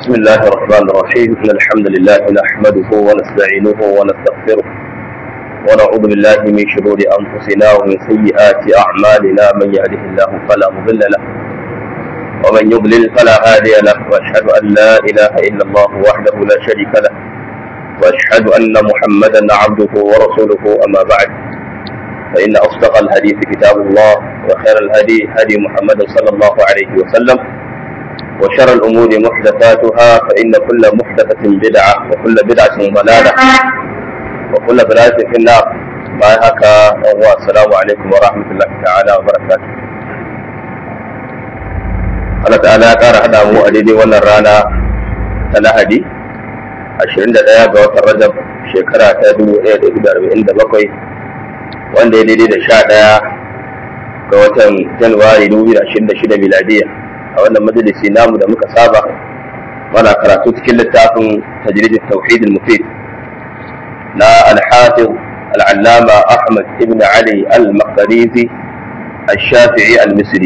بسم الله الرحمن الرحيم إن الحمد لله نحمده ونستعينه ونستغفره ونعوذ بالله من شرور أنفسنا ومن سيئات أعمالنا من يهده الله فلا مضل له ومن يضلل فلا هادي له وأشهد أن لا إله إلا الله وحده لا شريك له وأشهد أن محمدا عبده ورسوله أما بعد فإن أصدق الحديث كتاب الله وخير الهدي هدي محمد صلى الله عليه وسلم وشر الأمور محدثاتها فإن كل محدثة بدعة وكل بدعة ضلالة وكل ضلالة في النار ما هكا السلام عليكم ورحمة الله تعالى وبركاته Allah ta'ala ya ƙara haɗa mu a daidai wannan rana ta Lahadi 21 ga watan Rajab shekara ta 1447 wanda ya daidai da 11 ga watan Januwari 2026 miladiya a wannan majalisi namu da muka saba mana karatu cikin littafin tajrid tauhid al-mufid na al-hafiz al-allama Ahmad ibn Ali al-Maqdisi al-Shafi'i al-Misri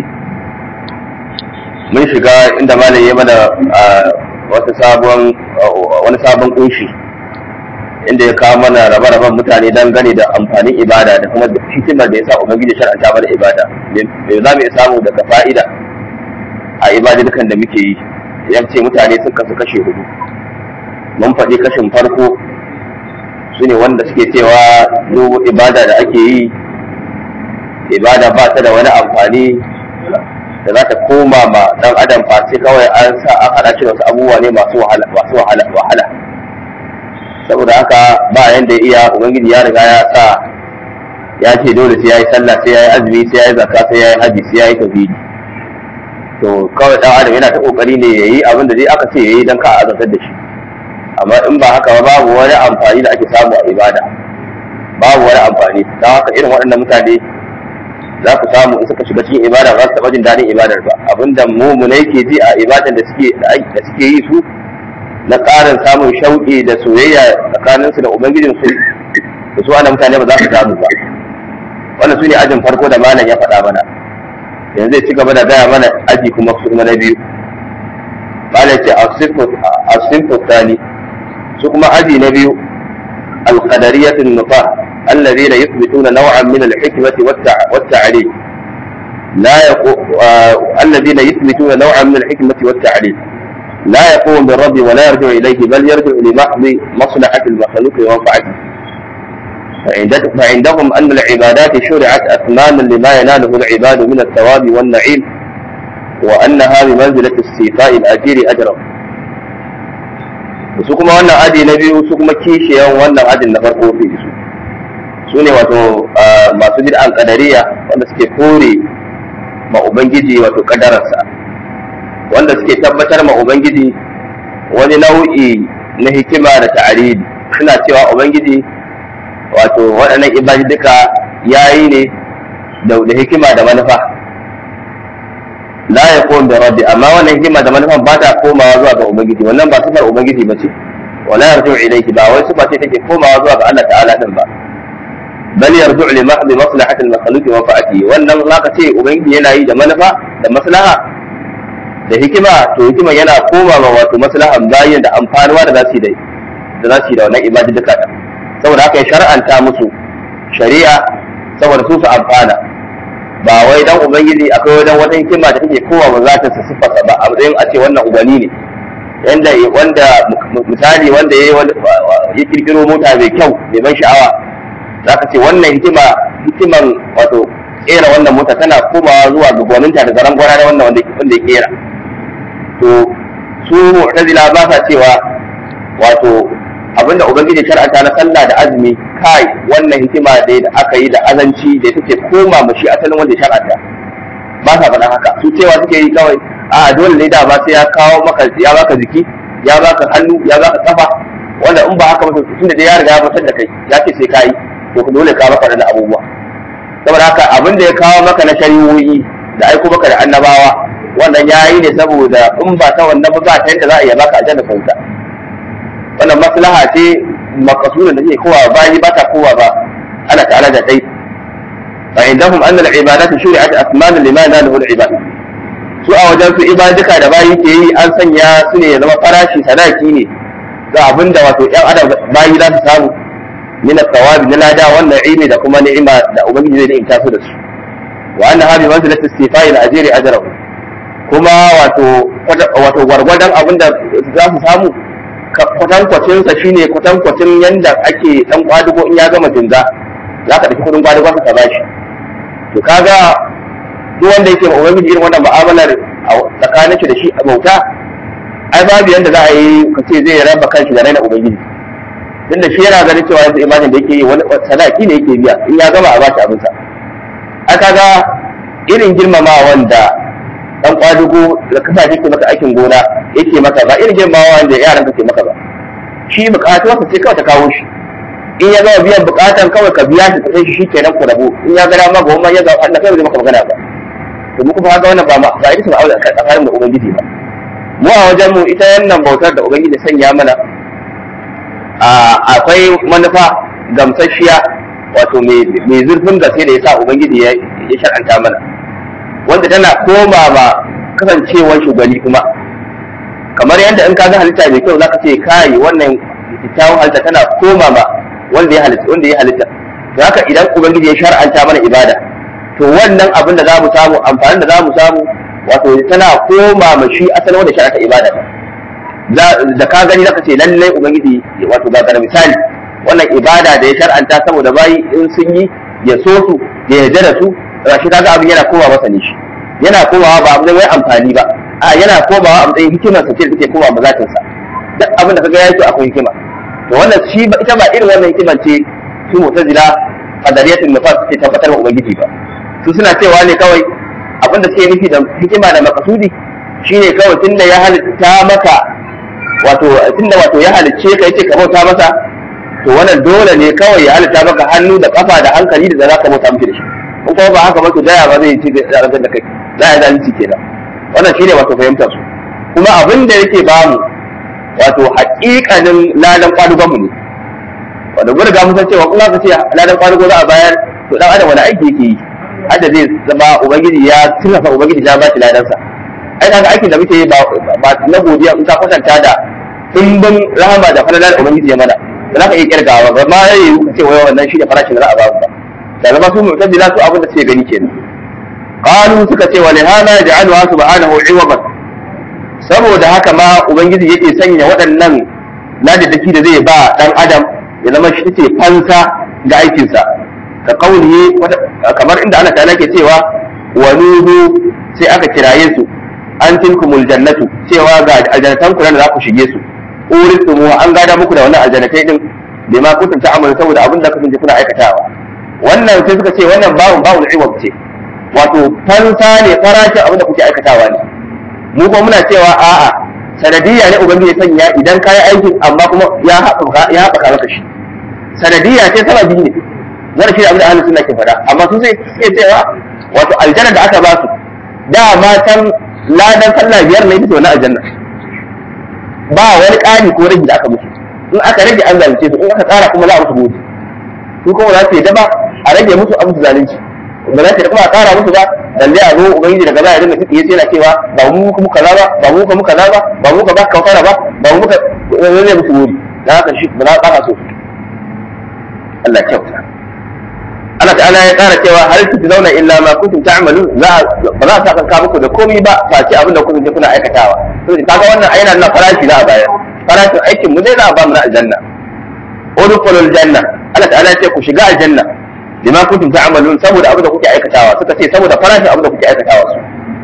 mun shiga inda malam ya mana wata sabon wani sabon kunshi inda ya kawo mana rabe-raben mutane don gane da amfanin ibada da kuma hikimar da ya sa ubangiji shar'anta mana ibada me za mu iya samu daga fa'ida a ibadadukan da muke yi ya ce mutane sun kasu kashe hudu mun faɗi kashin farko su ne wanda suke cewa duk ibada da ake yi ibada ba ta da wani amfani da za ta koma ma dan adam face kawai an sa an hada shi wasu abubuwa ne masu wahala masu wahala wahala saboda haka ba yanda iya ubangiji ya riga ya sa ya ce dole sai yayi sallah sai yayi azumi sai yayi zakka sai yayi haji sai yayi tauhidi to kawai dan adam yana ta kokari ne yayi abin da dai aka ce yayi dan ka azantar da shi amma in ba haka ba babu wani amfani da ake samu a ibada babu wani amfani don haka irin waɗannan mutane za ku samu in suka shiga cikin ibada ba su taɓa jin daɗin ibadar ba abinda mummunai ke ji a ibadan da suke da suke yi su na ƙarin samun shauƙi da soyayya tsakaninsu da ubangijinsu da su ana mutane ba za su samu ba wannan su ne ajin farko da malam ya faɗa mana yanzu zai ci gaba da gaya mana aji kuma su kuma na biyu malam ce a sinfo tani su kuma aji na biyu alƙadariyatun nufa الذين يثبتون نوعا من الحكمة والتعليم لا يقو... آه... الذين يثبتون نوعا من الحكمة والتعليم لا يقوم بالرب ولا يرجع إليه بل يرجع لمحض مصلحة المخلوق ومنفعته فعندهم أن العبادات شرعت أثمانا لما يناله العباد من الثواب والنعيم وأنها بمنزلة السيفاء الأجير أجرا su kuma wannan aji na biyu su kuma kishiyan wannan ajin na farko fi su su ne wato masu bid'an kadariya wanda suke kore ma ubangiji wato kadararsa wanda suke tabbatar ma ubangiji wani nau'i na hikima da ta'aridi suna cewa ubangiji wato waɗannan ibadi duka yayi ne da hikima da manufa la ya kom da rabbi amma wannan hikima da manufan ba ta komawa zuwa ga ubangiji wannan ba sifar ubangiji ba ce wala yarju ilayki ba wai sifa ce take komawa zuwa ga Allah ta'ala din ba bal yarju li mahdi maslahati al-makhluq wa fa'ati wannan zaka ce ubangiji yana yi da manufa da maslaha da hikima to hikima yana koma ma wato maslahan bayin da amfanuwa da zasu yi da zasu yi da wannan ibadi duka da saboda haka ya shar'anta musu shari'a saboda su su amfana ba wai dan ubangiji akwai wajen wata hikima da take kowa ba za ta siffata ba a matsayin a ce wannan ubani ne yanda wanda misali wanda ya kirkiro mota mai kyau mai ban sha'awa za ka ce wannan hikima hikiman wato kera wannan mota tana komawa zuwa ga gwaninta da zaran gwana da wannan wanda ya kera to su mu'tazila ba sa cewa wato abinda ubangiji shar'anta na sallah da azumi kai wannan hikima da da aka yi da azanci da take koma mu shi asalin wanda shar'anta ba sa faɗa haka su cewa suke yi kawai a dole ne da ba sai ya kawo maka ya baka jiki ya baka hannu ya baka kafa wanda in ba haka ba tun da ya riga ya fitar da kai ya ce sai kai to ku dole ka maka da abubuwa saboda haka abin da ya kawo maka na shari'o'i da aiko maka da annabawa wannan ya yi ne saboda in ba ta wannan ba ta yadda za a iya baka aljanna sauta wannan maslaha ce makasudin da take kowa bayi ba ta kowa ba ana ta'ala da dai fa indahum anna al-ibadatu shuri'at asmanan lima yanaluhu al-ibad su a wajen su ibaduka da bayi ke yi an sanya su ne ya zama farashi sadaki ne ga abin da wato yan adam bayi za su samu min thawabi na lada wannan ilmi da kuma ni'ima da ubangiji zai ni'imta su da su wa anna habi manzilati istifai al-ajri ajrahu kuma wato wato gwargwadon abin da za su samu kwatankwacin sa shine kwatankwacin yanda ake dan kwadugo in ya gama jinga za ka ɗauki kudin kwadugo ka bashi to kaga duk wanda yake ma ubangiji irin wannan mu'amalar tsakanin shi da shi a bauta ai babu yanda za a yi ka ce zai raba kanshi da raina ubangiji tun da shi yana ganin cewa yanzu imanin da yake yi wani sadaki ne yake biya in ya gama a bashi abinsa a kaga irin girmama wanda dan kwadugo da kasa ke maka aikin gona yake maka ba irin girmama wanda yaran ka ke maka ba shi bukatu wasa ce kawai ta kawo shi in ya gama biyan bukatan kawai ka biya shi sai shi kenan ku rabu in ya ga dama goma ya ga Allah kai zai maka magana ba to mu kuma haka wannan ba ma ba ita ba aure tsakanin da ubangiji ba mu a wajen mu ita wannan bautar da ubangiji sanya mana akwai manufa gamsasshiya wato mai zurfin gaske da ya sa ubangiji ya shar'anta mana wanda tana koma ma kasancewar shugali kuma kamar yadda in ka ga halitta mai kyau zaka ce kai wannan kyakkyawan halitta tana koma ma wanda ya halitta wanda ya halitta to haka idan ubangiji ya shar'anta mana ibada to wannan abin da za mu samu amfanin da za mu samu wato tana koma ma shi asalin wanda shar'anta ibada da ka gani zaka ce lallai ubangiji wato ga gara misali wannan ibada da ya shar'anta saboda bayi in sun yi ya so su ya yarda da su shi kaga abin yana koma masa ne shi yana komawa ba abin wai amfani ba a yana komawa a matsayin hikimar sa ce da take koma mazatin sa duk abin da kaga yayi to akwai hikima to wannan shi ita ba irin wannan hikimar ce su mu'tazila qadariyatul nifas suke tabbatar wa ubangiji ba su suna cewa ne kawai abin da suke nufi da hikima da makasudi shine kawai tunda ya halitta maka wato tunda wato ya halicce ka yace ka bauta masa to wannan dole ne kawai ya halitta maka hannu da kafa da hankali da za ka bauta miki da shi in kuma ba haka ba to daya ba zai ci da rantsar da kai za ya zalunci kenan wannan shine wato fahimtar su kuma abin da yake bamu wato haƙiƙanin ladan kwadugon mu ne wanda mun riga mun san cewa in aka ce ladan kwadugo za a bayar to dan adam wani aiki yake yi hadda zai zama ubangiji ya tunafa ubangiji ya ba shi ladansa ai kaga aikin da muke yi ba na godiya in ka kwatanta da dimbin rahama da falalar ubangiji ya mana da za ka iya kirgawa ba ma yayi ka ce wai wannan shi da farashin da za a ba ba da zama su mu'tazila su abin da suke gani kenan qalu suka ce wa li hada ja'alwa subhanahu iwaban saboda haka ma ubangiji yake sanya waɗannan ladadaki da zai ba dan adam ya zama shi ce fansa ga aikinsa ka kauli kamar inda Allah ta'ala ke cewa wa nudu sai aka kiraye su an tilkumul jannatu cewa ga aljannatan ku da za ku shige su uristumu an gada muku da wannan aljannatai din bai ma kuntum ta'amalu saboda abin da kasance kuna aikatawa wannan sai suka ce wannan bawun bawun iwab ce wato fansa ne farashin abin da kuke aikatawa ne mu kuma muna cewa a'a sanadiyya ne ubangiji ya sanya idan kayi aikin amma kuma ya haɓaka ya haɓaka maka shi sanadiyya ce sababi ne wannan shi abin da ahlus sunna ke faɗa amma sun sai suke cewa wato aljanna da aka ba su da matan ladan sallah biyar ne bisa wani aljanna ba wani ƙari ko rage da aka musu in aka rage an zalunce su in aka ƙara kuma za a musu mutu su kuma za su yi daba a rage musu a musu zalunci ba za su yi kuma a ƙara musu ba lalle a zo ubangiji daga baya dinga tsiye sai na cewa ba mu muka muka kaza ba ba mu muka muka kaza ba ba mu muka ba ka fara ba ba mu muka lalle musu wuri da haka shi ba za a so Allah ya kyauta Allah ta'ala ya ƙara cewa hal zauna illa ma kuntum ta'malu za ba za a saka muku da komai ba face abin da kun je kuna aikatawa to kaga wannan ayana na farashi za a bayar farashin aikin mu dai za a ba mu na aljanna udkhulul janna Allah ta'ala ya ce ku shiga aljanna lima kuntum ta'malun saboda abin da kuke aikatawa suka ce saboda farashin abin da kuke aikatawa su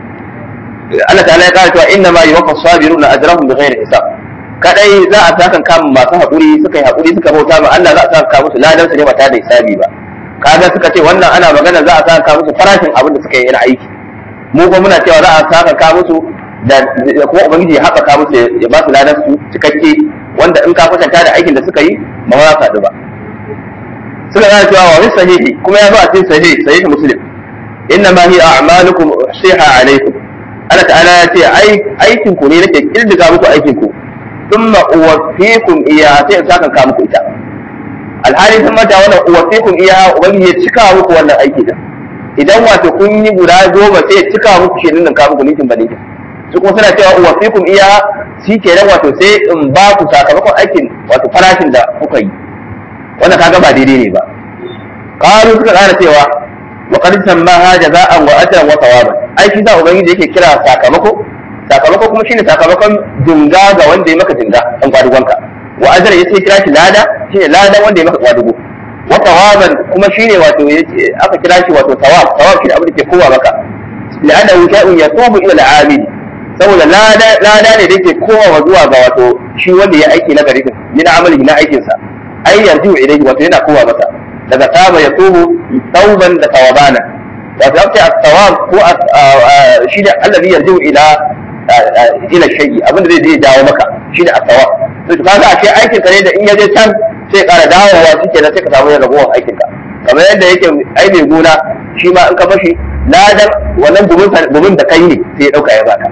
Allah ta'ala ya ƙara cewa inna ma yuwaffa sabiruna ajrahum bighairi hisab kadai za a saka kan masu haƙuri suka yi haƙuri suka bauta ma Allah za a saka musu ladan su ne ba tare da hisabi ba kaga suka ce wannan ana magana za a saka musu farashin abin da suka yi na aiki mu kuma muna cewa za a saka ka musu da kuma ubangiji ya haɓaka musu ya ba su ladan su cikakke wanda in ka kwatanta da aikin da suka yi ba ma za su ba suka gane cewa wa min sahihi kuma ya zo a cikin sahihi sahihi muslim inna ma hiya a'malukum uhsiha alaykum Allah ta'ala ya ce ai aikin ku ne nake kirdiga muku aikin ku thumma uwaffikum iya sai in saka ka muku ita alhali sun mata wannan uwaffikum iya ubangiji ya cika muku wannan aiki da idan wato kun yi guda goma sai ya cika muku shi nan ka muku ninkin ba ninkin su kuma suna cewa wa fikum iya shi kenan wato sai in ba ku sakamakon aikin wato farashin da kuka yi wannan kaga ba daidai ne ba qalu suka ƙara cewa wa qad sammaha jaza'an wa ajran wa thawaban ai shi da ubangiji yake kira sakamako sakamako kuma shine sakamakon jinga ga wanda ya maka jinga dan kwadugonka wa ajran yace kira shi lada shine lada wanda ya maka kwadugo wa thawaban kuma shine wato aka kira shi wato thawab thawab shine abin da ke kowa maka la'annahu shay'un yatubu ila al-'amil saboda lada lada ne da yake kowa zuwa ga wato shi wanda ya aiki na gari din min amalihi na aikin sa ai yarju ilayhi wato yana kowa masa daga taba ya tubu tauban da tawabana wato aka ce at-tawab ko shi da allazi yarju ila ila shay'i abinda zai je jawo maka shi da at-tawab to kaga a ce aikin ka ne da in ya je can sai ƙara dawowa shi kenan sai ka samu ragowar aikin ka kamar yadda yake ai mai gona shi ma in ka bashi ladan wannan gumin da kai ne sai ya dauka ya baka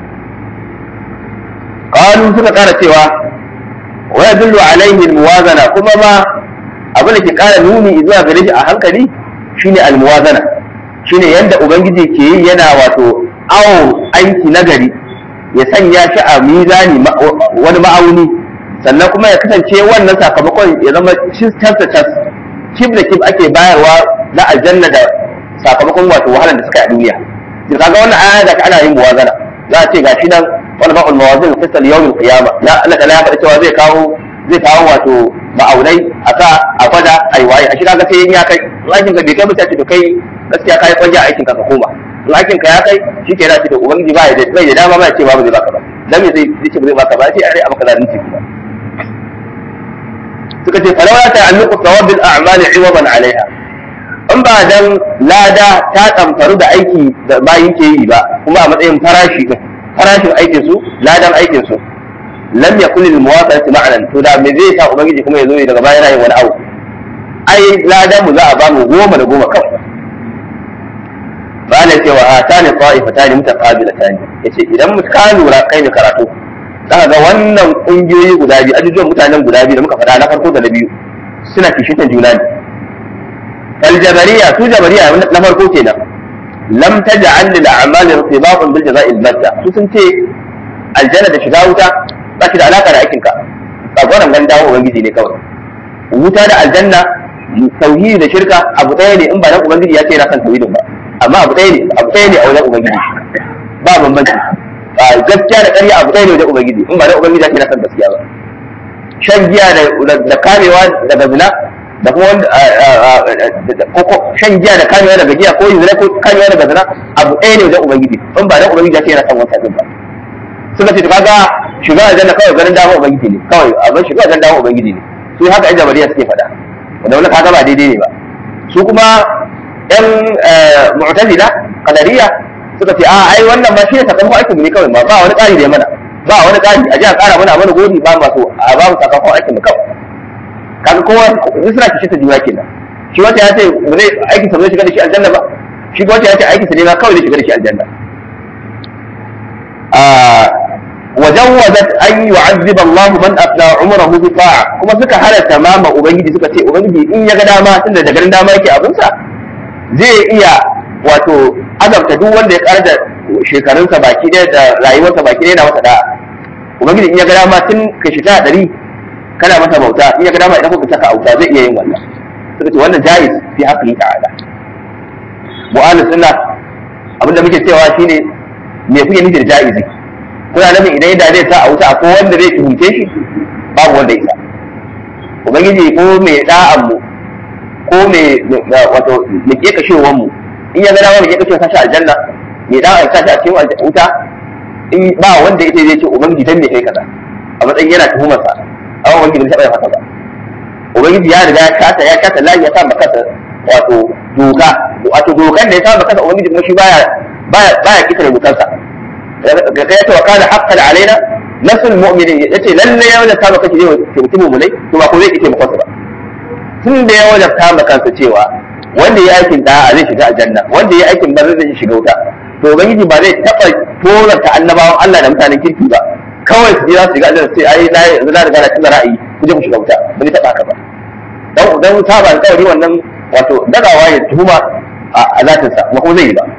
qalu suka ƙara cewa wa yadullu alaihi al-muwazana kuma ma abin da ke ƙara nuni zuwa gare shi a hankali shine al-muwazana shine yanda ubangiji ke yi yana wato awo aiki nagari ya sanya shi a mizani wani ma'auni sannan kuma ya kasance wannan sakamakon ya zama cas da cas kib da kib ake bayarwa na aljanna da sakamakon wato wahalar da suka yi a duniya to kaga wannan aya da ana yin muwazana za a ce gashi nan wani ba'ul mawazin fisal yawmin qiyama ya Allah ta ya faɗa cewa zai kawo zai kawo wato ma'aunai a sa a gwada a yi waye a shi kaga sai ya kai aikin ka bai kai mutane to kai gaskiya kai kwanja aikin ka ka koma in aikin ka ya kai shi ke da shi da ubangiji ba ya da bai da dama ba ya ce ba zai baka ba dan me zai ce ba zai baka ba sai a rai a maka zalunci kuma suka ce falawa ta alluqu thawabil a'mali iwadan alaiha in ba dan lada ta tsamfaru da aiki da bayin ke yi ba kuma a matsayin farashi din farashin aikin su ladan aikin su lam yakun lil muwafaqati ma'nan to da me zai sa ubangiji kuma ya zo daga baya yana yin wani abu ai ladan mu za a ba mu goma da goma kawai ba na cewa a tani ta'ifatani mutaqabilatani yace idan mu ka lura kai ne karatu za ga wannan kungiyoyi guda biyu ajujuwan mutanen guda biyu da muka faɗa na farko da na biyu suna kishitan juna ne aljabariya su jabariya na farko kenan lam taj'al lil a'mal irtibatan bil jaza'i al batta su sun ce aljanna da shiga wuta ba shi da alaka da aikinka tsagoran gan dawo ubangiji ne kawai wuta da aljanna tauhidi da shirka abu ɗaya ne in ba dan ubangiji ya ce yana kan tauhidin ba amma abu ɗaya ne abu ɗaya ne a wajen ubangiji ba bambanci gaskiya da ƙarya abu ɗaya ne wajen ubangiji in ba dan ubangiji ya ce yana kan gaskiya ba shan giya da kamewa daga zina da kuma wanda shan giya da kamewa daga giya ko zina ko kamewa daga zina abu ɗaya ne wajen ubangiji in ba dan ubangiji ya ce yana kan wancan ba suka ce kaga shiga aljanna kawai ganin dama ubangiji ne kawai abin shiga ganin dama ubangiji ne su haka yan jabariya suke faɗa wanda wani kaga ba daidai ne ba su kuma yan mu'tazila qadariya suka ce a ai wannan ma shi ne sakamakon aikin mu ne kawai ba wani ƙari da ya mana ba wani ƙari a ji a ƙara mana mana godi ba ma so a ba mu sakamakon aikin mu kawai kaga kowa suna kishi ta juna kenan shi wata ya ce ba zai aikin sa zai shiga da shi aljanna ba shi wata ya ce aikin sa ne ma kawai zai shiga da shi aljanna وجوزت أن يعذب الله من أفنى عمره بطاعة كما سكا حالة تماما أبنجي سكا تي أبنجي إن يغا داما تند دقرن داما يكي أبنسا zai iya wato azabta duk wanda ya ƙara da shekarunsa baki ɗaya da rayuwarsa baki ɗaya na masa da'a ubangiji in ya ga dama tun ka shiga ɗari kana masa bauta in ya ga dama idan kuka saka auta zai iya yin wannan suka ce wannan jaiz fi haƙƙi ta'ala mu'alis sunna abinda muke cewa shine me kuke nufi da jaizi kuna nufin idan yadda zai sa a wuta ko wanda zai tuhunce shi babu wanda isa ubangiji ko mai da'an mu ko mai wato mai ke kashewan mu in ya gada mai ke kashewa sashi aljanna mai da'an sashi a cikin wuta in ba wanda ita zai ce ubangiji dan me kai kaza a matsayin yana tuhumar sa amma ubangiji bai taɓa haka ba ubangiji ya riga ya kata ya kata lafiya sa maka wato doka wato dokan da ya sa maka ubangiji kuma shi baya baya baya kitare dokansa ga kai ta wakala haqqan alaina nasul mu'minin yace lalle ya wajabta maka ki ke mutum mu ne to ba ko zai kike maka ba tun da ya wajabta maka kansa cewa wanda ya aikin da zai shiga aljanna wanda ya aikin banza zai shiga wuta to ubangiji ba zai taba tozarta annabawan Allah da mutanen kirki ba kawai su je za su shiga aljanna sai ai na yanzu na riga na tuna ra'ayi ku je ku shiga wuta ba zai taba haka ba dan dan saba alƙawari wannan wato dagawa ya tuhuma a zatinsa ba kuma zai yi ba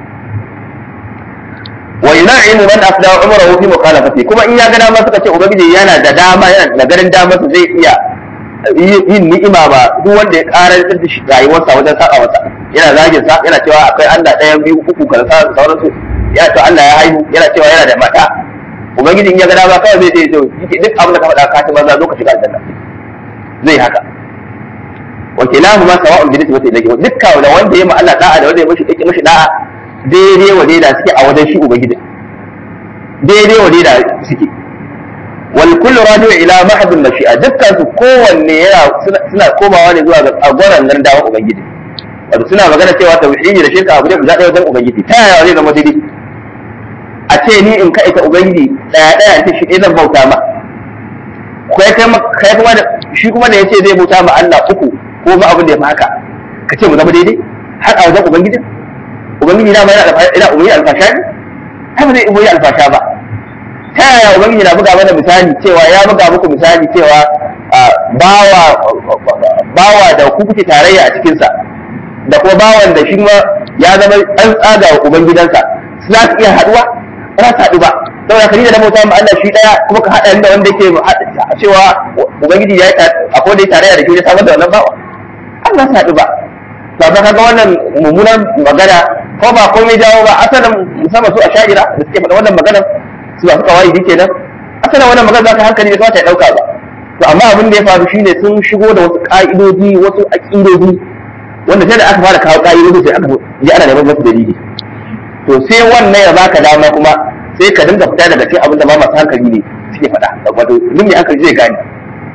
wa yuna'imu man afda umrahu fi mukhalafati kuma in ya ga dama suka ce ubangiji yana da dama yana da garin dama su zai iya yin ni'ima ba duk wanda ya karar da shi rayuwarsa wajen saka masa yana zagin sa yana cewa akwai Allah ɗaya biyu uku kaza sauransu ya to Allah ya haihu yana cewa yana da mata ubangiji in ya ga dama kawai zai ce to duk abin da ka faɗa ka ci maza zo ka shiga aljanna zai haka wa kilahu ma sawa'un bi nisbati ilayhi dukkan da wanda ya ma Allah da'a da wanda ya mishi dake mishi da'a daidai wa daida suke a wajen shi ubangiji daidai wa daida suke wal kullu radu ila mahdhul mashi'a dukkan su kowanne yana suna komawa ne zuwa ga agoran nan dawo ubangiji wato suna magana cewa tauhidi da shirka abu ne guda ɗaya wajen ubangiji ta yaya zai zama daidai a ce ni in kaita ubangiji daya daya ta shi zan bauta ma kai kai kuma da shi kuma da yace zai bauta ma Allah uku ko ma abin da ya fi haka ka ce mu zama daidai har a wajen ubangiji ubangiji na mai ina ubangi alfasha ne har ba zai ubangi alfasha ba ta yaya ubangiji na buga mana misali cewa ya buga muku misali cewa bawa bawa da ku kuke tarayya a cikinsa da kuma bawan da shi ma ya zama an tsaga wa ubangidansa su za su iya haduwa ba za su haɗu ba saboda ka da bauta ma Allah shi daya kuma ka haɗa da wanda yake cewa ubangiji ya akwai da ya tarayya da shi ya samar da wannan bawa Allah su haɗu ba ba ba kaga wannan mummunan magana ko ba komai jawo ba asalin musamman su a sha'ira da suke faɗa wannan magana su ba su kawai dike nan asalin wannan magana za ka hankali da kamata ya ɗauka ba to amma abin da ya faru shine sun shigo da wasu ƙa'idoji wasu aƙidoji wanda sai da aka fara kawo ƙa'idoji sai aka ji ana neman wasu dalili to sai wannan ya baka dama kuma sai ka dinga fita daga cikin abin da ba masu hankali ne suke faɗa wato duk mai hankali zai gane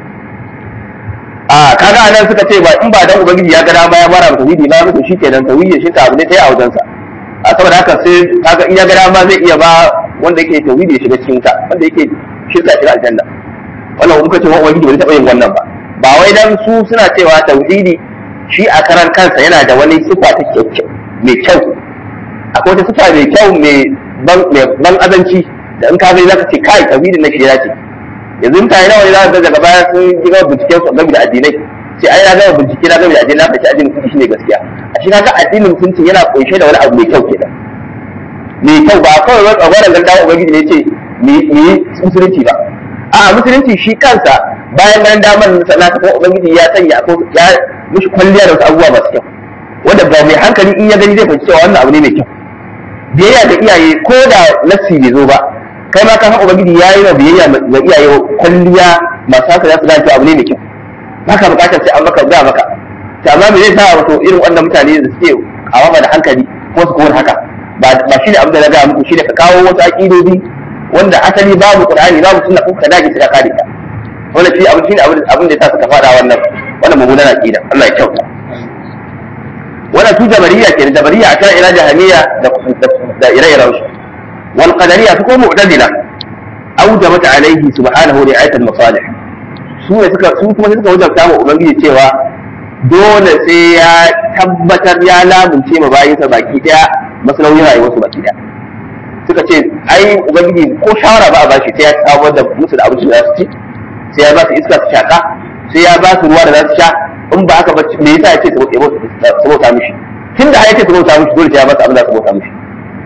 a kaga anan suka ce ba in ba dan ubangiji ya ga dama ya bara tauhidi ba musu shikenan tauhidi shi ka abu ne ta yi a wajen sa a saboda haka sai kaga in ya ga dama zai iya ba wanda yake tauhidi ya shiga cikin ta wanda yake shirka shiga aljanna wannan kuka ce wa ubangiji bai taɓa yin wannan ba ba wai dan su suna cewa tauhidi shi a karan kansa yana da wani sifa ta kyau mai kyau akwai wata sifa mai kyau mai ban azanci da in ka zai zaka ce kai tauhidin na shi ya ce yanzu mutane nawa ne za ka daga baya sun ji gaba bincike su game da addinai sai ai na gama bincike na game da addinai na fahimci addinin musulunci shine gaskiya a shi kaga addinin musulunci yana kunshe da wani abu mai kyau kenan mai kyau ba kawai wani tsagwaron ganda ubangiji ne ce mu yi musulunci ba a musulunci shi kansa bayan ganin damar sana ta kuma ubangiji ya sanya ko ya mishi kwalliya da wasu abubuwa masu kyau wanda ba mai hankali in ya gani zai fahimci cewa wannan abu ne mai kyau biyayya ga iyaye ko da nassi bai zo ba kai ma ka san ubangiji ya yi wa biyayya ga iyaye kwalliya masu haka za su gane abu ne mai kyau baka bukatar sai an maka ga maka to amma me zai sa wato irin wannan mutane da suke awama da hankali ko su kowar haka ba ba shine abin da na ga muku shine ka kawo wasu aqidobi wanda asali babu qur'ani babu sunna ko ka dage suka kare ta wannan shi abin shine abin da ya sa suka fada wannan wannan mummunan aqida Allah ya kyauta wannan su jabariya ke da jabariya a kan ila jahamiya da ire-iren su wal qadariyya su ko mu'tazila awjabat alaihi subhanahu ri'ayat al masalih su ne suka su kuma suka wajabta wa ubangiji cewa dole sai ya tabbatar ya lamunce ma bayinsa baki daya masalauyin rayuwarsu baki daya suka ce ai ubangiji ko shawara ba a bashi sai ya samar da musu da abinci da za su ci sai ya ba su iska su shaka sai ya ba su ruwa da za su sha in ba haka ba me yasa yake su bauta mishi tun da yake su bauta mishi dole sai ya ba su abin da su bauta mishi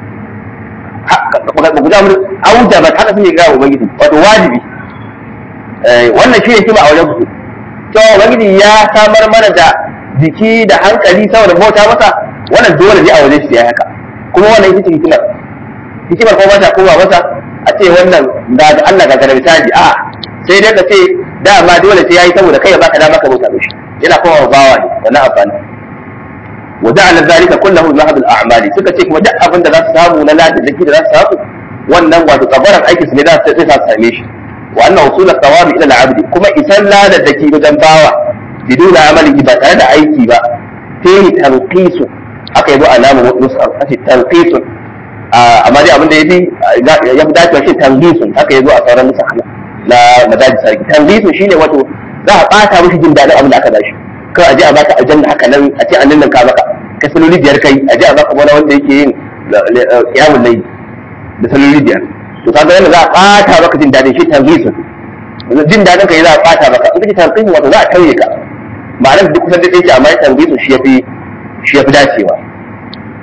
ba guda mun auja ba haka suke ga ubangiji wato wajibi wannan shi ne kima a wajen su to ubangiji ya samar mana da jiki da hankali saboda bauta masa wannan dole ne a wajen shi ya haka kuma wannan ita ce hikimar hikimar ko mata ko ba mata a ce wannan da Allah ga garbi taji a sai dai ka ce dama dole sai yayi saboda kai ya baka dama ka bauta mishi yana kowa bawa ne wannan amfani wa ja'ala zalika kullahu mahab al-a'mali suka ce kuma duk abin da za su samu na ladi da za su samu wannan wato kabaran aikin su ne za su sai su same shi wa anna usul al-thawabi ila al-'abdi kuma isan lada da ke wajen bawa biduna amali ba tare da aiki ba sai tanqisu haka yazo alamu nusar ake tanqisu amma dai abin da yafi ya fi dacewa shi tanqisu haka yazo a sauran nusar na madaji sarki tanqisu shine wato za a bata mishi jin dadin abin da aka bashi kawai a je a baka aljanna haka nan a ce an nan ka maka ka saloli biyar kai a je a baka wani wanda yake yin kiyamun layi da saloli biyar to kaga yana za a bata maka jin dadin shi tanqisu jin dadin ka za a bata maka in kace tanqisu wato za a tauye ka ma'anar duk kusan da yake amma tanqisu shi yafi shi yafi dacewa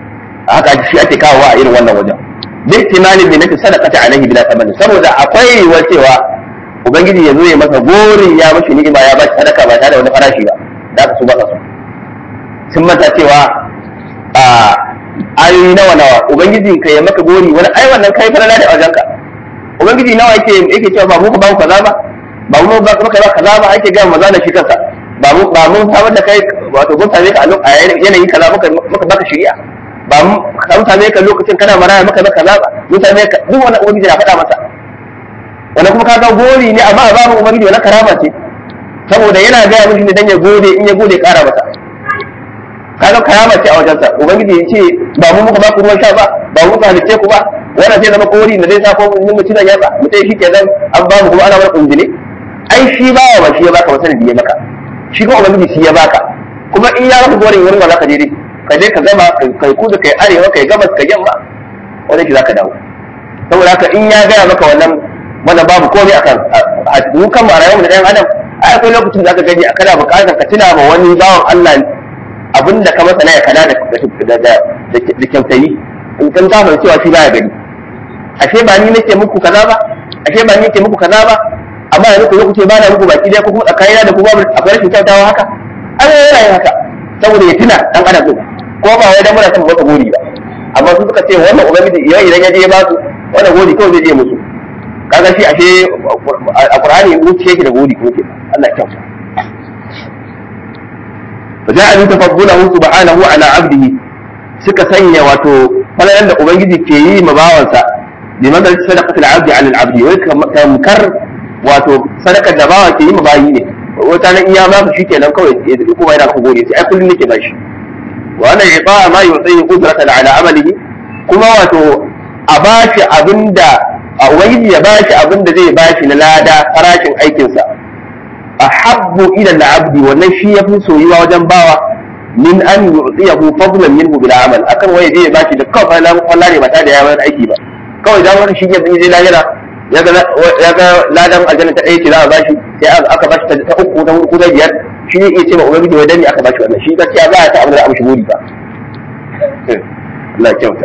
haka shi ake kawowa a irin wannan wajen duk timalin ne nake sadaqata alaihi bila thamani saboda akwai yiwuwar cewa ubangiji ya zo ya masa gorin ya mashi ni'ima ya ba shi sadaka ba tare da wani farashi ba da ka su ba su sun manta cewa a ayoyi nawa nawa ubangiji ka ya maka gori wani ai wannan kai falala da wajenka ubangiji nawa yake yake cewa ba mu ka ba mu kaza ba ba mu ba maka ba kaza ba ake ga maza da shi kansa ba mu ba mun samar da kai wato mun same ka a yanayin kaza muka muka baka shari'a ba mu mun same ka lokacin kana maraya maka ba kaza ba mun same ka duk wani ubangiji na faɗa masa wanda kuma kaga gori ne amma ba mu ubangiji wani karama ce saboda yana gaya mishi ne dan ya gode in ya gode kara masa kaga karama ce a wajensa ubangiji ya ce ba mu muka ba ku ruwan sha ba ba mu muka halicce ku ba wannan sai zama kori da zai sa ko mun mutu da yatsa mutai shi kenan an ba mu kuma ana wani kunjine ai shi ba wa shi ya baka wasan da ya maka shi kuma ubangiji shi ya baka kuma in ya maka gorin wurin wala ka je dai ka je ka gama kai kudu kai arewa kai gabas kai yamma wannan shi zaka dawo saboda haka in ya gaya maka wannan wannan babu komai akan mu kan ma rayuwar da ɗan adam ai akwai lokacin da zaka gani a kana buƙatar ka tuna ma wani bawan Allah abinda ka masa na ya kana da da kyautayi in kan ta mai cewa shi baya gani ashe ba ni nake muku kaza ba ashe ba ni nake muku kaza ba amma yanzu ku zo ku ce ba na muku baki dai ko kuma tsakanina da ku babu akwai rashin kyautawa haka an yi yana yin haka saboda ya tuna dan adam din ko ba wai dan muna son masa gori ba amma su suka ce wannan ubangiji idan idan ya je ya ba su wannan gori kawai zai je musu kaga shi ashe a qur'ani wuce yake da gori ko ke Allah ya kyauta فجاء من تفضله سبحانه على عبده suka sanya wato falalan da ubangiji ke yi ma bawansa bi madal sadaqatul abdi ala al-abdi wai tamkar wato sadakar da bawa ke yi ma bayi ne wata nan iya ba shi kenan kawai ya duk kuma yana ku gode sai ai kullun nake bashi wa ana iqa ma yuti qudratan ala amalihi kuma wato a bashi abinda a ubangiji ya bashi abinda zai bashi na lada farashin aikinsa ahabbu ila al-abdi wannan shi yafi soyuwa wajen bawa min an yu'tiyahu fadlan minhu bil amal akan waye zai bashi da kawai na kwalla ne ba ta da yawan aiki ba kawai dan wani shi ke zai lahira ya ga ladan aljanna ta ɗaya ce za a bashi sai aka bashi ta uku ta hudu ta biyar shi ne iya ce ma ubangiji wai dani aka bashi wannan shi gaskiya ba ya ta abin da amshi buri ba Allah kyauta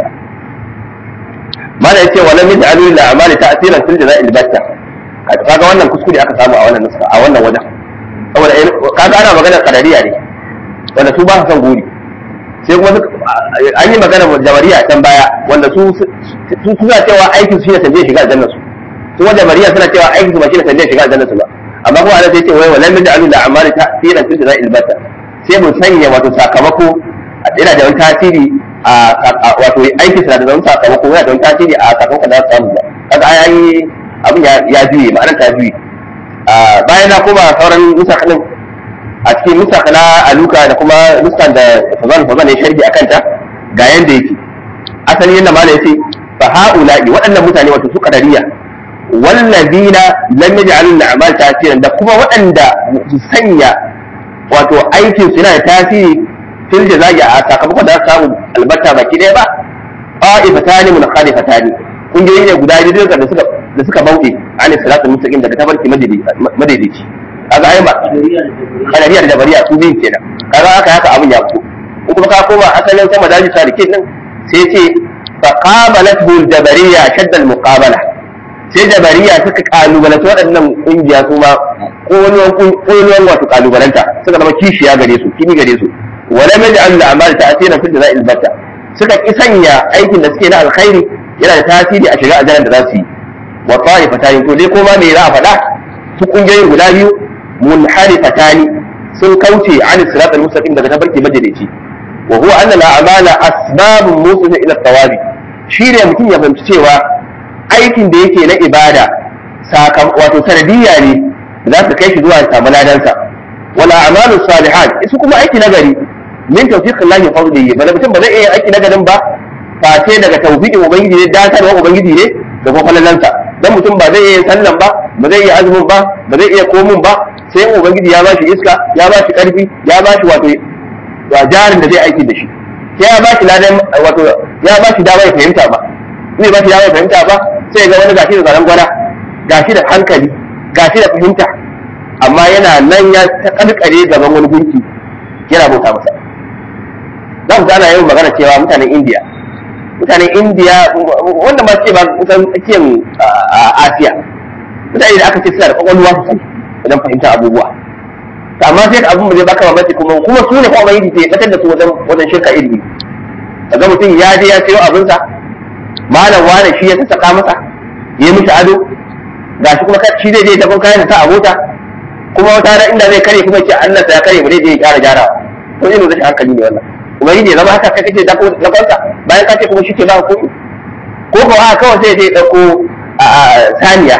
mana yace wala min alu la amali ta'siran fil jaza'il batta kaga wannan kuskure aka samu a wannan nuska a wannan wajen saboda kaga ana maganar kadariya ne wanda su ba su son guri sai kuma an yi magana jabariya can baya wanda su suna cewa aikin su shi ne sanje shiga aljanna su su wanda jabariya suna cewa aikin su ba shi ne sanje shiga aljanna su ba amma kuma ana sai ce wai walam yaj'alu la amali ta'siran fil jaza'il batta sai mun sanya wato sakamako yana da wani tasiri a wato aikin su da wani sakamako yana da wani tasiri a sakamakon da za su samu ba kaga ai abin ya juye ma'anar ta juye bayan na koma sauran nusakalin a cikin nusak na aluka da kuma nuskan da fazan fazan ya sharhi a kanta ga yanda yake asali yadda mala yace fa haula'i waɗannan mutane wato su qadariya wallazina lam yaj'alu al-a'mal tasiran da kuma waɗanda su sanya wato aikin su yana da tasiri fil jaza'i a sakamakon da za su samu albatta baki ɗaya ba qa'ifatani munkhalifatani kungiyoyi ne guda biyu da suka da suka bauɗe an salatul mustaqim daga tabarki madaidaici kaga ai ba kadariya da jabariya su biyun kenan kaga haka haka abin ya fito in kuma ka koma asalin sama daji salikin din sai ce fa qabalathu al-jabariya shadda al-muqabala sai jabariya suka kalubalanta waɗannan kungiya su ma ƙololuwan wato kalubalanta suka zama kishiya gare su kini gare su wala maj'al al-a'mal ta'siran fi jaza'il batta suka ki sanya aikin da suke na alkhairi yana da tasiri a shiga aljanna da za su yi wa ta'ifatan to dai koma me za a faɗa su kungiyoyin guda biyu munharifatani sun kauce an sirat al-mustaqim daga tabarki majalici wa huwa anna al-a'mala asbabun musil ila thawabi shine mutum ya fahimci cewa aikin da yake na ibada sakam wato sanadiyya ne za su kai shi zuwa ya samu ladansa wal a'malu salihat su kuma aiki na gari min tawfiq Allah ya fadlihi bala mutum ba zai iya aiki na garin ba face daga tawfiqin ubangiji ne datarwa ubangiji ne da kuma falalansa dan mutum ba zai iya sallan ba ba zai iya azumin ba ba zai iya komun ba sai ubangiji ya bashi iska ya bashi karfi ya bashi wato jarin da zai aiki da shi sai ya bashi ladan wato ya bashi dama ya fahimta ba zai bashi dama ya fahimta ba sai ga wani gashi da zaran gwana gashi da hankali gashi da fahimta amma yana nan ya ta karkare gaban wani gunki yana bauta masa za ku ana yin magana cewa mutanen indiya mutanen indiya wanda ma ce ba kusan tsakiyar asiya mutane da aka ce suna da kwakwalwa sosai wajen fahimtar abubuwa amma sai ka abin da zai baka mamaki kuma kuma su ne kuma yi ke batar da su wajen wajen shirka ilimi kaga mutum ya je ya sayo abinsa malam wane shi ya sassaka masa ya yi mishi ado ga shi kuma shi zai je ta kun kayan ta a mota kuma wata rana inda zai kare kuma ce Allah ya kare mu zai je ya gyara gyara to irin rashin hankali ne wannan kuma yi ne zama haka kai kake dako dakonsa bayan ka ce kuma shi ke ba komai ko ko a kawai sai ya dauko saniya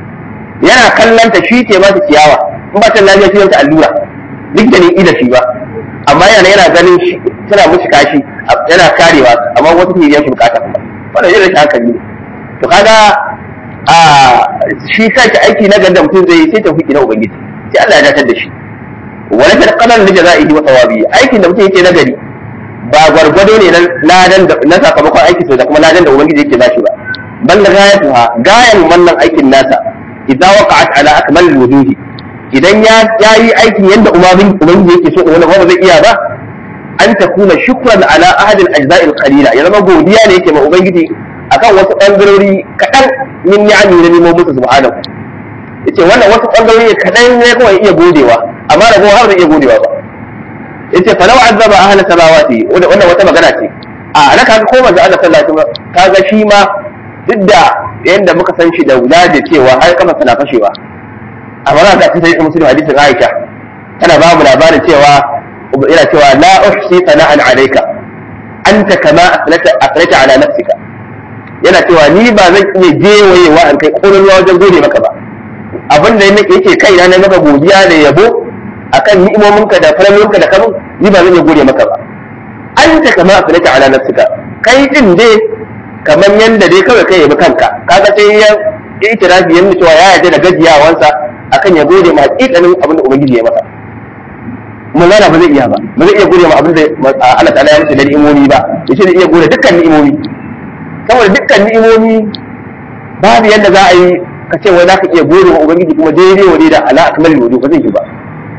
yana kallon ta shi ke mata ciyawa in ba ta lafiya shi ta allura duk da ni ida shi ba amma yana yana ganin shi tana mushi kashi yana karewa amma wata ke yanke bukata kuma wannan irin rashin hankali ne to kaga a shi kanki aiki na ganda mutum zai sai tawfiki na ubangiji sai Allah ya datar da shi wala ta qadar li jazaihi wa thawabi aikin da mutum yake na gari ba gwargwado ne ladan da na sakamakon aiki da kuma ladan da ubangiji yake bashi ba bal ghayatuha gayan wannan aikin nasa idza waqa'at ala akmal alwujuhi idan ya yayi aikin yanda umarin ubangiji yake so wanda ba zai iya ba an takuna shukran ala ahad al-ajza'i al-qalila ya zama godiya ne yake ma ubangiji akan wasu bangarori kadan min ni'ami na nemo musu subhanahu yace wannan wasu bangarori kadan ne kawai iya godewa amma da har zai iya godewa ba yace fa law azaba ahla samawati wannan wata magana ce a ana kaga ko manzo Allah sallallahu alaihi wasallam kaga shi ma duk da yanda muka san shi da wulaje cewa har kafa tana fashewa amma za ka sai muslim hadisin Aisha tana ba mu labarin cewa ina cewa la uhsi sana'an alayka anta kama asnata asnata ala nafsika yana cewa ni ba zan iya jewayewa an kai ƙololuwa wajen gode maka ba abin da yake kai na maka godiya da yabo akan ni'imominka da falalinka da kamun ni ba zan iya gode maka ba anta kama asnata ala nafsika kai din dai kamar yanda dai kawai kai yabi kanka kaga sai ya itirafi yanda cewa ya yarda da gajiyawansa akan ya gode ma hakikanin abin da ubangiji ya masa mulana ba zai iya ba ba zai iya gode ma abin da Allah ta'ala ya masa da ni'imomi ba yace zai iya gode dukkan ni'imomi saboda dukkan ni'imomi babu yadda za a yi ka ce wai za ka iya gode wa ubangiji kuma daidai wa da ala akmal wudu ba zai yi ba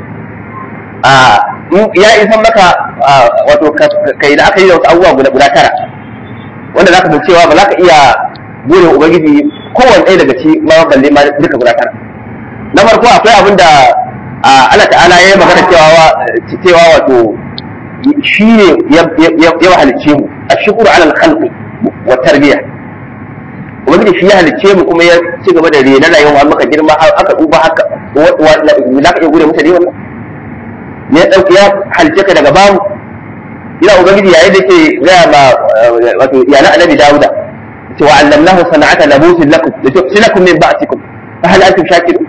a ya isan maka wato kai da aka yi da wasu abubuwa guda guda tara wanda za ka san cewa ba za ka iya gode wa ubangiji kowanne ɗaya daga ci ma balle ma duka guda tara na farko akwai abin da Allah ta'ala ya yi magana cewa cewa wato shi ne ya halicce mu a shukuru alal khalqi wa tarbiya ubangiji shi ya halicce mu kuma ya ci gaba da rena rayuwa maka girma har aka duba haka za ka iya gode masa ne wannan ya dauki ya halicce ka daga babu ina ubangiji yayin da ke gaya ma wato iyalan annabi dawuda ce wa allamnahu sana'ata labusin lakum da tusilakum min ba'tikum fa hal antum shakirun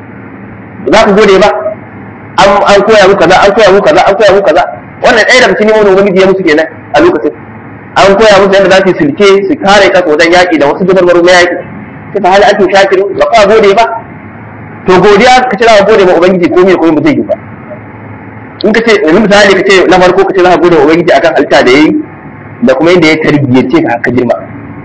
za ku gode ba an koya muku kaza an koya muku kaza an koya muku kaza wannan ɗaya daga cikin wani ubangiji ya musu kenan a lokacin an koya musu yadda za su silke su kare kansu wajen yaƙi da wasu dubarbaru na yaƙi sai fa hali ake shakiru ba ka gode ba to godiya ka ce za ka gode ma ubangiji ko me ko ba zai yi ba in ka ce yanzu misali ka ce na farko ka ce za ka gode ma ubangiji akan halitta da yayi da kuma yadda ya tarbiyyace ka haka girma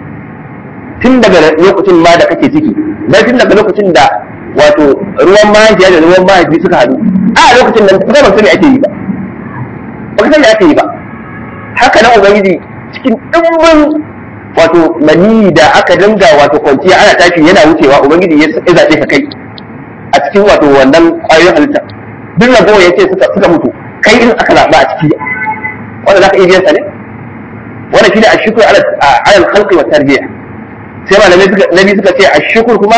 tun daga lokacin ma da kake ciki dan tun daga lokacin da wato ruwan mahaifiya da ruwan mahaifi suka haɗu a lokacin nan kuma ban sani ake yi ba ba sani ake yi ba haka nan ubangiji cikin ɗimbin wato mani da aka dinga wato kwanciya ana tashi yana wucewa ubangiji ya zaɓe ka kai a cikin wato wannan ƙwayoyin halitta duk ragowa ya ce suka mutu kai in aka zaɓa a ciki wanda za ka iya biyan sa ne wannan shi ne a shukur alal khalqi wa tarbiyya sai malamai suka nabi suka ce a shukur kuma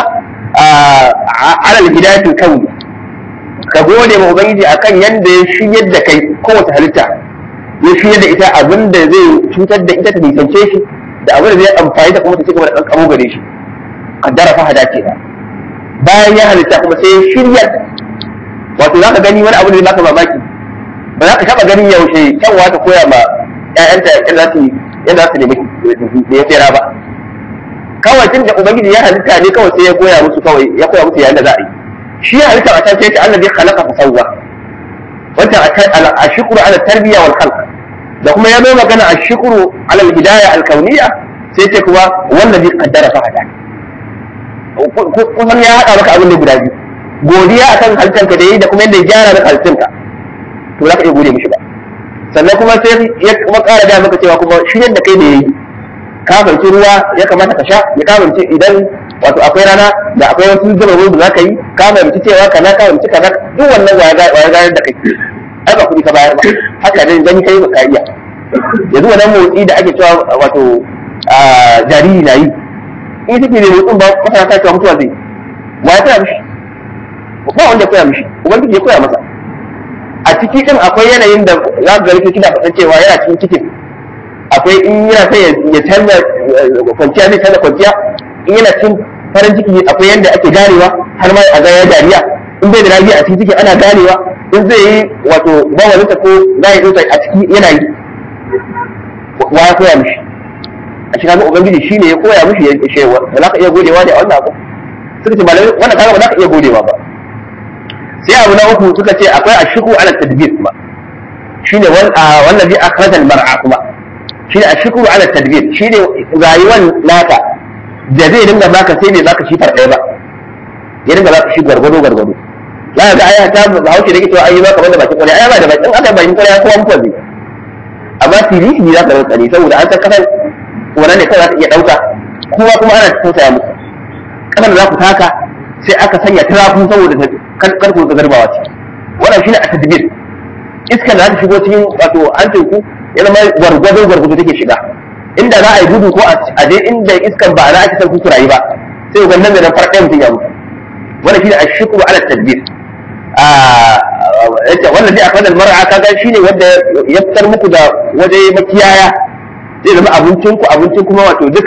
alal hidayatul kauni ka gode ma ubangiji akan yanda ya shiryar da kai kowace halitta ya shiryar da ita abin da zai cutar da ita ta nisance shi da abin da zai amfani da kuma ta cigaba da kankamo gare shi kaddara fa hada ce bayan ya halitta kuma sai ya shiryar wato za ka gani wani abu da zai baka mamaki ba za ka taba ganin yaushe kyanwa ta koya ma ƴaƴanta yadda za su yadda za su nemi da ya tsira ba kawai tun da ubangiji ya halitta ne kawai sai ya koya musu kawai ya koya musu yayin da za a yi shi ya halitta a can sai Allah bai khalaqa fa sawwa wata ashkuru ala tarbiya wal khalq da kuma ya zo magana ashkuru ala al hidayah al kauniyya sai ce kuma wanda bai kaddara fa hada kusan ya hada maka abin da guda biyu godiya akan halittanka da yi da kuma yadda ya gyara maka halittanka to za ka iya gode mishi ba sannan kuma sai ya kuma ƙara da maka cewa kuma shi da kai da yayi ka fahimci ruwa ya kamata ka sha ya ka fahimci idan wato akwai rana da akwai wasu zuba ruwa da za ka yi ka fahimci cewa kaza ka fahimci kaza duk wannan waya gayar da kai ai ba kuɗi ka bayar ba haka dai gani kai ba ka iya yanzu wannan motsi da ake cewa wato jariri na yi in take ne motsin ba masana ta cewa mutuwa zai wa ya koya mishi ba wanda ya koya mishi ubangiji ya koya masa a ciki din akwai yanayin da za ga likitoci da faɗan cewa yana cikin cikin akwai in yana sai ya canza kwanciya zai canza kwanciya in yana cikin farin ciki akwai yadda ake ganewa har ma a ga ya dariya in bai da lafiya a cikin ciki ana ganewa in zai yi wato bawalinsa ko za ya tsotsai a ciki yana yi wa ya koya mishi a cikin hannun ubangiji shi ne ya koya mishi ya ce ba za ka iya godewa da wannan abu suka ce malamai wannan kaga ba za ka iya godewa ba sai abu na uku suka ce akwai ashiku ala tadbir kuma shine wannan bi akhrajal mar'a kuma shine ashiku ala tadbir shine rayuwar naka da zai dinga baka sai bai baka shi ɗaya ba ya dinga baka shi gwargwado gwargwado za ka ga aya ta hauce da ke cewa ayi baka wanda bakin kwalya aya ba da bakin aka bakin kwalya kowa mutuwa zai amma tirihi za ka rantsa ne saboda an san kasan wannan ne kawai za ka iya ɗauka kowa kuma ana tausaya musu kasan da za ku taka sai aka sanya tarafu saboda karku ga garbawa ce wannan shine a tadbir iskar da za ta shigo cikin wato an teku ya zama gwargwado gwargwado take shiga inda za a yi gudu ko a je inda iskar ba za a ci san ku rayu ba sai ga nan da nan farɗaya mutum ya mutu wannan shine ashukru ala tadbir a yace wannan zai akwai mar'a kaga shine wanda ya fitar muku da waje makiyaya zai zama abincin ku abincin kuma wato duk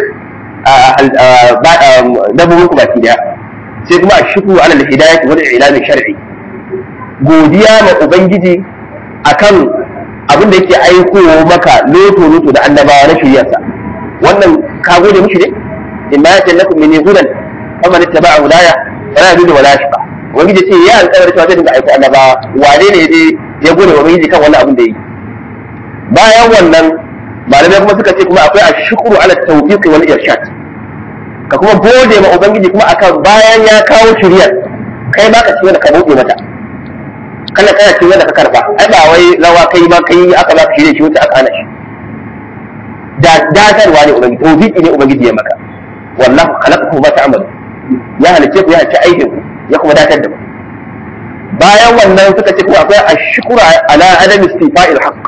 dabbobin ku baki daya sai kuma ashukru ala al-hidayah wal ilal shar'i godiya ma ubangiji akan abin da yake aikowa maka loto loto da annabawa na shiryarsa wannan ka gode mishi ne inna ya tallakum min hudan faman ittaba'a hudaya fala yadullu wala yashqa ubangiji ce ya alƙawari cewa zai dinga aiko annabawa wane ne je ya gode wa ubangiji kan wannan abin da yi bayan wannan malamai kuma suka ce kuma akwai ashkuru ala tawfiq wal irshad ka kuma gode ma ubangiji kuma akan bayan ya kawo shiryar kai ma ka ci wanda ka buɗe mata kana kana ci wanda ka karba ai ba wai rawa kai ba kai aka ba ka shirye shi wuce aka hana shi da dadarwa ne ubangiji tawfiqi ne ubangiji ya maka wallahu khalaqakum ma ta'malu ya halice ku ya halice aikin ku ya kuma datar da ku bayan wannan suka ce kuma akwai ashkuru ala adam istifa'il haqq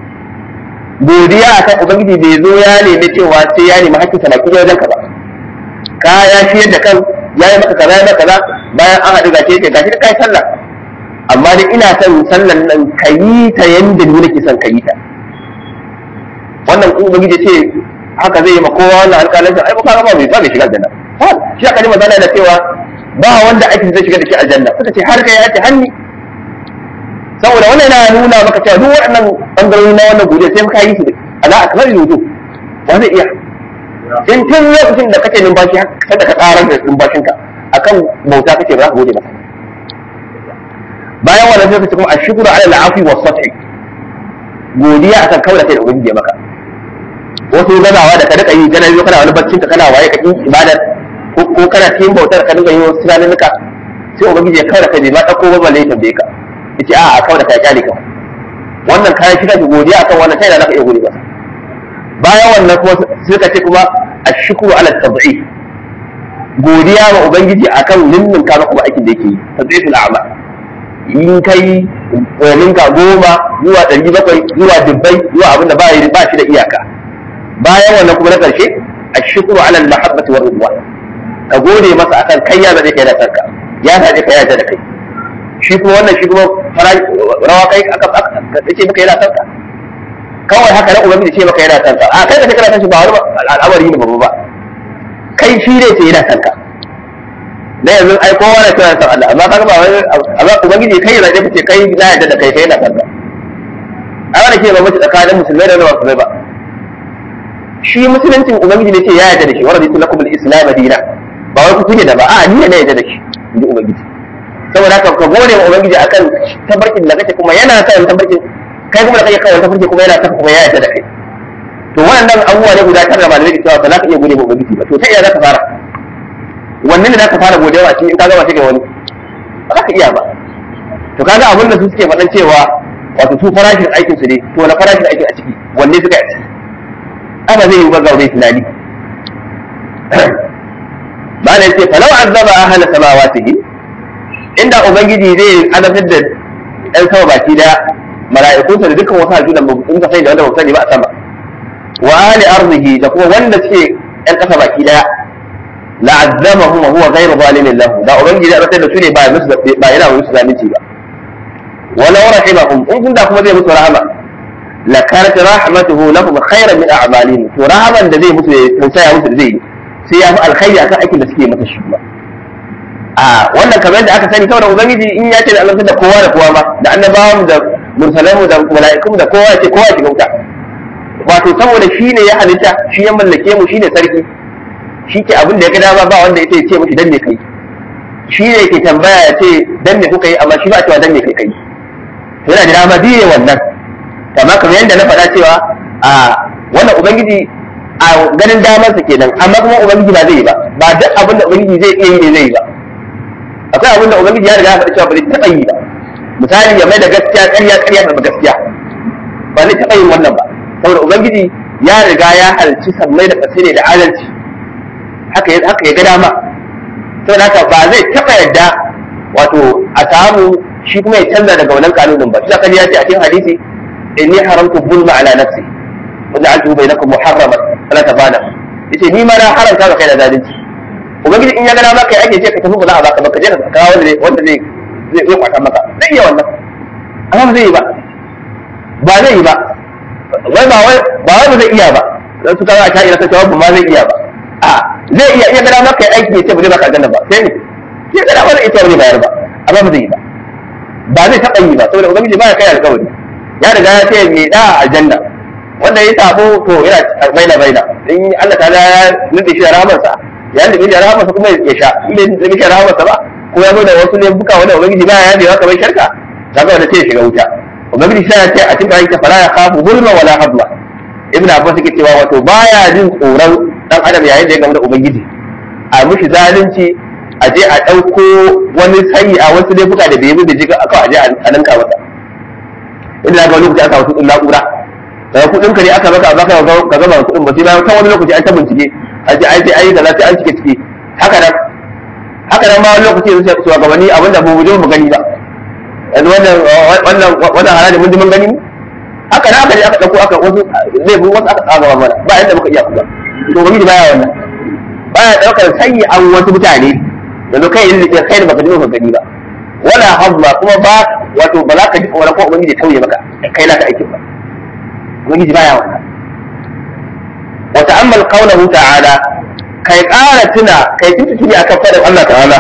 godiya akan ubangiji bai zo ya nemi cewa sai ya nemi hakkin talaki wajen ka ba ka ya shiyar da kan ya yi maka kaza ya maka kaza bayan an haɗu gashi yake gashi kai sallah amma dai ina son sallan nan ka yi ta yanda ni nake son ka yi ta wannan in ubangiji ce haka zai yi ma kowa wannan alƙalancin ai ba ka ba bai ba bai shiga aljanna shi aka ji magana da cewa ba wanda aikin zai shiga da shi aljanna suka ce har kai ya ce hanni saboda wannan yana nuna maka cewa duk waɗannan bangarori na wannan godiya sai ka yi su ala akbar yudu ba zai iya in tun lokacin da kake numfashi sai da ka tsarar da numfashinka akan bauta kake ba za ka gode masa bayan wannan sai ka ce kuma ashkuru ala al'afi was sathi godiya akan kawai da kai da ubangiji ya maka wasu gazawa da ka rika yi kana yi kana wani baccin ka kana waye ka yi ibadar ko kana cikin bautar ka dinga yi wasu tunaninka sai ubangiji ya kawai da kai bai ma ɗauko ba balle ya tambaye ka yace a a kawai da kai kyale ka wannan kayan shi kake godiya akan wannan kai da zaka iya gode masa bayan wannan kuma sai ka ce kuma ashkuru ala tab'i godiya wa ubangiji akan ninnin ka maka aikin da yake yi tadiful a'mal in kai ninka goma zuwa ɗari bakwai zuwa dubbai zuwa abin da ba shi da iyaka bayan wannan kuma na ƙarshe ashkuru ala al-mahabbati war ridwan ka gode masa akan kai ya zaɓe kai na sarka ya zaɓe ka ya da kai shi kuma wannan shi kuma rawa kai aka ce maka yana sarka kawai haka na ubangiji ce maka yana sarka a kai da kai kana san shi ba wani al'amari ne babba ba kai shi ne ce yana sarka na yanzu ai kowa na cewa san Allah amma kaga ba wani amma ubangiji kai ya zaɓe ka ce kai na yarda da kai kai yana sarka a wani ke ba mace tsakanin musulmai da wanda ba ba shi musuluncin ubangiji ne ce ya yarda da shi wa raditu lakum al-islam dina ba wai ku kuke da ba a ni ne na yarda da shi inji ubangiji saboda haka ka gode wa ubangiji akan tabarkin da kake kuma yana kan tabarkin kai kuma da kake kawai tabarkin kuma yana kan kuma ya yarda da kai to wannan abubuwa ne guda tara malamai da cewa ba za ka iya gode wa ubangiji ba to ta iya za ka fara wannan ne za ka fara godewa shi in ka gama shi ga wani ba za ka iya ba to kaga abin da su suke faɗan cewa wato su farashin aikin su ne to na farashin aikin a ciki wanne suka yi a ciki ana zai yi ba gaure tunani ba na yace falau azaba ahla samawatihi inda ubangiji zai azabtar da ɗan sama baki daya mala'ikunsa da dukkan wasu halittu da mun ka sani da wanda ba sani ba a sama wa ahli arzihi da kuma wanda suke ɗan ƙasa baki daya la'azzamahum wa huwa ghayru zalimin lahu da ubangiji ya azabtar da su ne ba musu ba yana musu zalunci ba walau rahimahum in kun da kuma zai musu rahama la kanat rahmatuhu lahum khayran min a'malihim to rahaman da zai musu ya tausaya musu da zai yi sai ya fi alkhairi akan aikin da suke masa shi ba a wannan kamar yadda aka sani saboda ubangiji in ya ce da Allah da kowa da kowa ma da annabawan da mursalan da mala'ikun da kowa ce kowa shiga wuta wato saboda shi ne ya halitta shi ya mallake mu shi ne sarki shi ke abin da ya ga dama ba wanda ya ce mushi dan me kai shi ne ke tambaya ya ce dan me kuka yi amma shi ba cewa dan me kai kai yana da dama biye wannan kamar kamar yadda na faɗa cewa a wannan ubangiji a ganin damarsa kenan amma kuma ubangiji ba zai yi ba ba duk abin da ubangiji zai iya yi ne zai yi ba akwai abin da ubangiji ya riga ya faɗi cewa ba zai taɓa yi ba misali ya mai da gaskiya ƙarya ƙarya da gaskiya ba zai taɓa yin wannan ba saboda ubangiji ya riga ya halci sammai da ƙasa ne da adalci haka ya haka ya ga dama saboda haka ba zai taɓa yadda wato a samu shi kuma ya canza daga wannan kanunin ba shi ya ce a cikin hadisi inni haramtu zulma ala nafsi wa ja'altuhu bainakum muharraman fala tabana yace ni ma na haramta ga kai da zalunci ubangiji in ya gana maka ake ce ka tafi ba za a baka ba ka je ka kawo wanda zai wanda zai zai zai kwata maka zai iya wannan amma ba zai yi ba ba zai yi ba wai ba wai ba wai ba zai iya ba dan su kawo a sha'ira ta cewa ba ma zai iya ba a zai iya iya gana maka aiki ya ce ba zai baka aljanna ba sai ne sai gana ba zai ita ba zai bayar ba amma ba zai yi ba ba zai taɓa yi ba saboda ubangiji ba ya kai alƙawari ya riga ya ce mai da aljanna wanda ya sabo to yana baina baina in Allah ta ya nufi shi da rahamarsa ya nufi da rahamarsa kuma ya sha in bai nufi da rahamarsa ba ko ya zo da wasu ne buka wanda ubangiji ba ya yadewa kamar sharka kaga wanda sai ya shiga wuta ubangiji sai ya ce a cikin ayyuka fala ya khafu zulma wala hadla ibn abbas yake cewa wato baya jin tsoron dan adam yayin da ya gamu da ubangiji a mushi zalunci a je a ɗauko wani sayi a wasu laifuka da bai yi da jiga aka aje a ninka masa inda ga wani lokaci aka wasu ɗin na'ura daga kuɗin ka ne aka baka baka ka gama kuɗin ba sai bayan kan wani lokaci an ta bincike a ce ai sai ai da sai an cike cike haka nan haka nan ma wani lokaci yanzu su ga wani abin da mu je mu gani ba yanzu wannan wannan wannan haraji mun ji mun gani haka nan aka je aka ɗauko aka wasu zai wasu aka tsaga mana ba yadda muka iya kuma to ba baya wannan baya ɗaukar sanyi an wasu mutane yanzu kai yin da kai da baka ji ka gani ba wala hazma kuma ba wato ba za ka ji wani ko ubangiji tauye maka kai na ka aikin ba ubangiji baya wannan wa ta'ammal qawluhu ta'ala kai ƙara tuna kai tuntuni akan fadar Allah ta'ala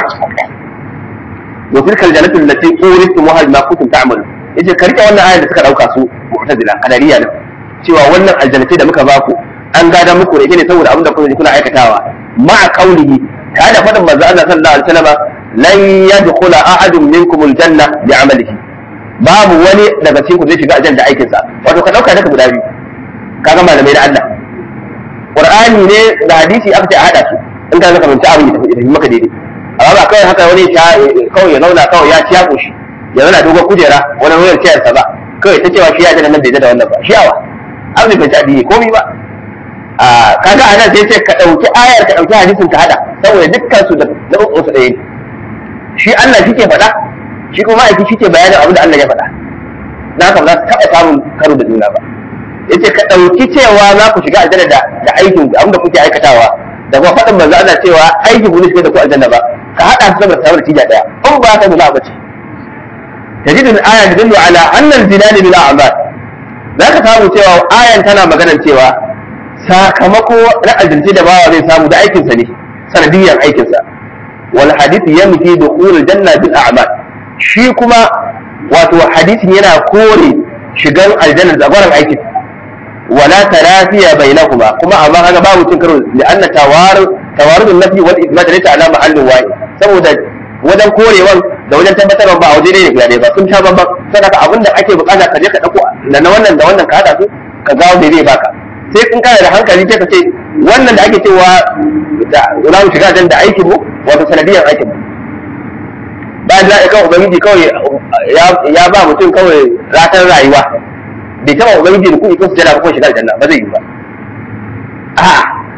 wa tilkal jannatu allati uristumuha bima kuntum ta'malun yace ka rike wannan ayar da suka dauka su mu'tazila qadariya ne cewa wannan aljannatai da muka baku an gada muku da ita ne saboda abin da kuka kuna aikatawa ma'a qawlihi ta da fadin manzo Allah sallallahu alaihi wasallam lan yadkhula ahadun minkum aljanna bi'amalihi babu wani daga cikin ku zai shiga aljanna da aikin sa wato ka dauka daga guda biyu kaga malamai da Allah Qur'ani ne da hadisi aka ce a hada su in ka zaka fahimci abin da tafi maka daidai amma ba kawai haka wani kawai ya zauna kawai ya ciya koshi ya zauna dogon kujera wani wayar ciyar sa ba kawai ta cewa shi ya jana nan bai da wannan ba shiyawa abin bai ci addini komai ba a kaga anan sai ce ka dauki ayar ka dauki hadisin ka hada saboda dukkan su da na uku su ɗaya ne shi Allah shi ke faɗa shi kuma aiki shi ke bayanin abin da Allah ya faɗa na haka ba za su taɓa samun karo da juna ba yace ka ɗauki cewa za ku shiga aljanna da da aikin abin da kuke aikatawa da kuma faɗin manzo Allah cewa aikin ku ne shiga da ku aljanna ba ka haɗa su saboda samun tija ɗaya in ba ka nuna bace تجد الآية تدل على أن الجنان بالأعمال ذاك samu cewa ayan tana maganar cewa sakamako na aljinci da bawa zai samu da aikinsa ne sanadiyyar aikinsa wal hadith yamki dukhul janna bil a'mal shi kuma wato hadisin yana kore shigan aljanna da gwaran aikin wala tarafiya bainahuma kuma amma kaga babu cin karo da anna tawaru tawarud nafi wal ithbat laysa ala mahallin wahid saboda wajen korewan da wajen tabbatarwa ba a waje ne guda ɗaya ba sun sha bambam saboda abin da ake bukata ka je ka dauko da na wannan da wannan ka hada su ka ga me zai baka sai in kana da hankali sai ka ce wannan da ake cewa da za mu shiga da aikin mu wato sanadiyar aikin mu bayan da kan ubangiji kawai ya ba mutum kawai ratar rayuwa bai taba ubangiji da kuɗi ko su jana ko shiga aljanna ba zai yi ba a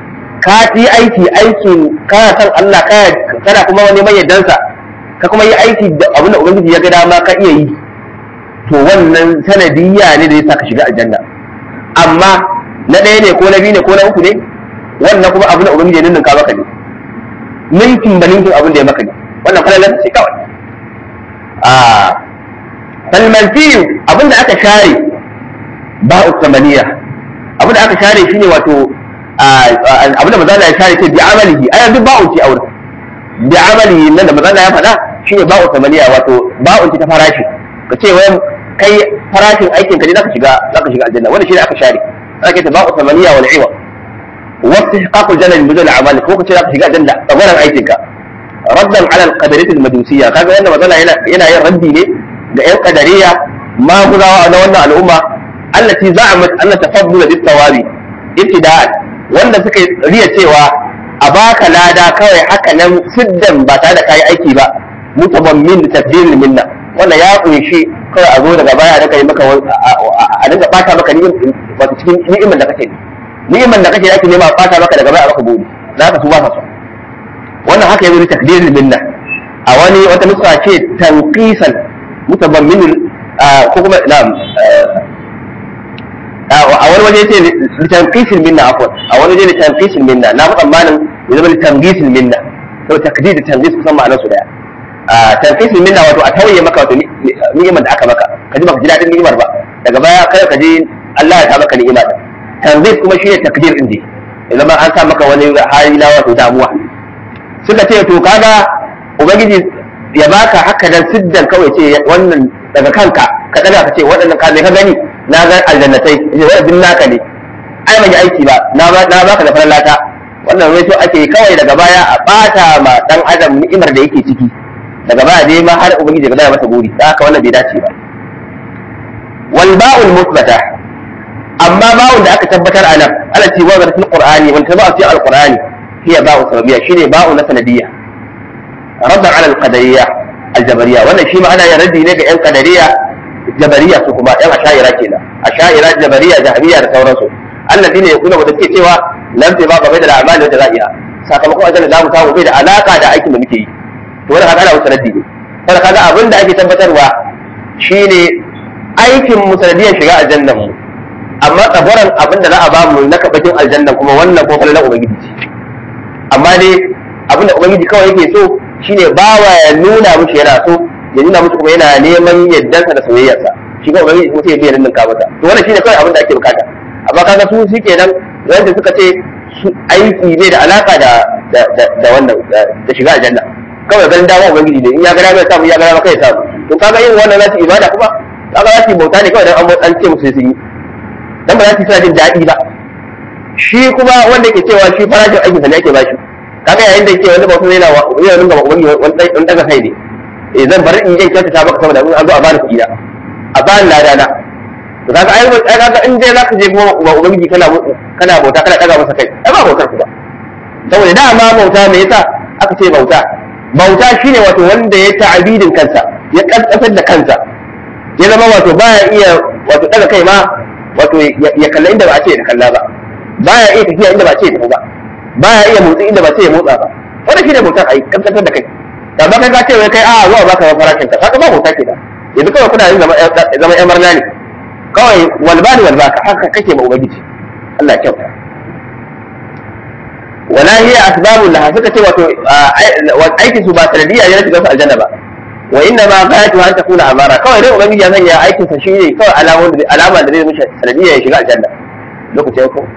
ka yi aiki aikin kana san Allah kana kuma wani mai yaddansa ka kuma yi aiki da abin da ubangiji ya ga dama ka iya yi to wannan sanadiyya ne da ya sa ka shiga aljanna amma na ɗaya ne ko na biyu ne ko na uku ne wannan kuma abin da ubangiji ya ninninka maka ne ninkin da ninkin abin da ya maka ne wannan falalar ce kawai a falmanfiyu abin da aka share ba'u samaniya abin da aka share shine wato abin da mazala ya share ce bi amalihi ai duk ba'u ce aure bi amalihi nan da mazala ya faɗa shine ba'u samaniya wato ba'u ce ta farashi ka ce wai kai farashin aikin ka ne zaka shiga zaka shiga aljanna wannan shine aka share aka ce ba'u samaniya wal iwa wasu haƙaƙul janna bi mudal amali ko ka ce zaka shiga aljanna tsabaran aikin ka raddan ala al-qadariyya al-majusiyya kaga wannan mazala yana yana yin raddi ne ga yan qadariya ma guzawa na wannan al'umma allati za'amat anna tafaddula bit tawabi ibtida'an wanda suka riya cewa a baka lada kawai haka nan siddan ba tare da kayi aiki ba mutabammin tafdil minna wannan ya kunshi kawai a zo daga baya da kai maka a dinga bata maka ni'im wato cikin ni'imar da kake ni'imar da kake ake nema bata maka daga baya a maka gode za ka su ba ka so wannan haka yazo takdir minna a wani wata nusa ce tanqisan mutabammin ko kuma na'am a wani waje ce litanqisil minna afwan a wani waje litanqisil minna na faɗa malin ya zama litanqisil minna to takdir da tanqis kusan ma'anar su daya a tanqisil minna wato a tauye maka wato ni'imar da aka maka ka ji baka ji dadin ni'imar ba daga baya kada ka ji Allah ya ta maka ni'ima din tanqis kuma shine takdir din dai ya zama an sa maka wani hali na wato damuwa suka ce to kaga ubangiji ya baka haka dan siddan kawai ce wannan daga kanka ka daga ka ce waɗannan ka ka gani na ga aljannatai waɗannan naka ne ai ban yi aiki ba na baka da farar lata wannan wai so ake kawai daga baya a bata ma dan adam ni'imar da yake ciki daga baya dai ma har ubangiji ga masa guri da haka wannan bai dace ba wal ba'ul musbata amma ba'un da aka tabbatar a nan ala ce wa fil qur'ani wanda ba fi al-qur'ani hiya ba'u sababiyya shine ba'u na sanadiyya raddan ala al-qadariyya al-jabariyya wannan shi ma ana yin raddi ne ga yan qadariyya jabariya su kuma yan asha'ira kenan asha'ira jabariya jahabiyya da sauransu allazi ne yakuna wanda suke cewa lam ta ba bai da al'amali da za'iya sakamakon ajalla zamu samu bai da alaka da aikin da muke yi to wannan kaga ana wasu raddi ne saboda kaga abin da ake tabbatarwa shine aikin mu sanadiyar shiga aljannan mu amma tsabaran abin da za a bamu na kabakin aljannan kuma wannan ko kallon ubangiji ce amma dai abin da ubangiji kawai yake so shine bawa ya nuna mushi yana so ya nuna musu kuma yana neman yaddansa da soyayyarsa shi kuma ubangiji kuma sai ya biya ninka masa to wannan shine kawai abin da ake bukata amma kaga su shi kenan wanda suka ce su aiki bai da alaka da da wannan da shiga aljanna kawai ganin dama ubangiji ne in ya gara mai samu ya gara maka ya samu to kaga yin wannan za su ibada kuma kaga za su yi bauta ne kawai dan an ce musu sun yi dan ba za su yi jin daɗi ba shi kuma wanda ke cewa shi farashin aikinsa ne ake bashi kaga yayin da yake wani bauta yana yana nuna ubangiji wani daga kai ne eh zan bari in je kyautata maka saboda in an zo a bani kuɗi na a bani lada na to kaga ai ai kaga in dai zaka je kuma ba ubangiji kana kana bauta kana daga masa kai ai ba bautar ku ba saboda dama bauta me yasa aka ce bauta bauta shine wato wanda ya ta'abidin kansa ya kaskasar da kansa ya zama wato baya iya wato daga kai ma wato ya kalla inda ba a ce ya kalla ba baya iya tafiya inda ba a ce ya tafi ba baya iya motsi inda ba a ce ya motsa ba wannan shine bautar ai kaskasar da kai da ba kai ka ce wai kai a zuwa baka farashin ka kaga ba bauta ke da yanzu kawai kuna yin zama yan marna ne kawai walbani walbaka haka kake ma ubangiji Allah ya kyauta wala hiya asbabun laha suka ce wato aikin su ba sanadiyya ne shiga su aljanna ba wa inna ma ghayatu an takuna amara kawai dai ubangiji ya sanya aikin sa shine kawai alamun da alama da zai mishi sanadiyya ya shiga aljanna lokacin ko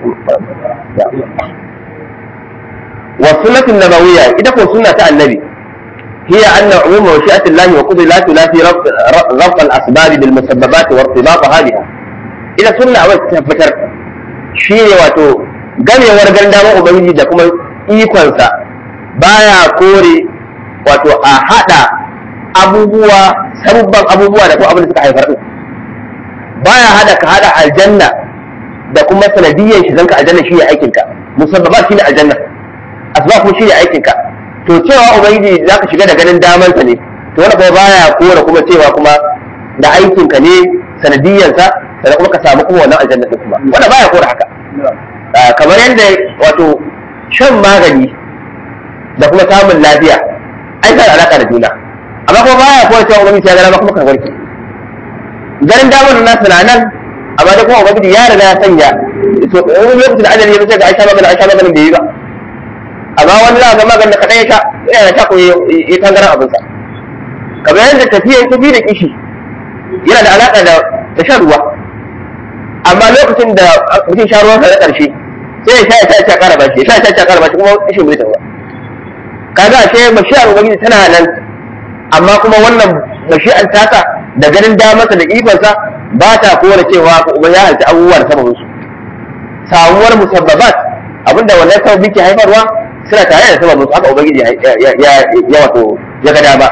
wa sunnatun nabawiyya ita ko sunna ta annabi هي أن عموم مشيئة الله وقضي لا تنافي ربط الأسباب بالمسببات وارتباطها بها إذا سنة أول تفتر شيء واتو ganewar gandama ubangiji da kuma ikonsa baya kore wato a haɗa abubuwa sabubban abubuwa da kuma abin da suka haifar din baya haɗa ka haɗa aljanna da kuma sanadiyyar shi zanka aljanna shi ne aikinka musabbabat shi ne aljanna asbab kuma shi ne aikinka to cewa ubangiji za ka shiga da ganin damansa ne to wani kuma baya kora kuma cewa kuma da aikinka ne sanadiyyarsa sannan kuma ka samu kuma wannan aljanna din kuma wanda baya kora haka kamar yadda wato shan magani da kuma samun lafiya ai da alaka da juna amma kuma baya kowa cewa ubangiji ya gara kuma ka warke garin damar nasu na nan amma da kuma ubangiji ya riga ya sanya to wani lokacin da ajali ya fice ga aisha maganin aisha maganin bai yi ba amma wani za ga maganin da kaɗai ya sha yana sha ko ya tangaran abinsa kamar yadda tafiya tafi da kishi yana da alaƙa da shan ruwa amma lokacin da mutum sha ruwan na ƙarshe sai ya sha ya sha ya ƙara bashi ya sha ya sha ya ƙara bashi kuma kishin bai tafi kaga ashe mashi'ar ubangiji tana nan amma kuma wannan mashi'ar taka da ganin damarsa da ikonsa ba ta kore cewa kuma ya halci abubuwa da sababin su samuwar musabbabat abinda wannan sababi ke haifarwa suna tare da sababin su haka ubangiji ya wato ya ga dama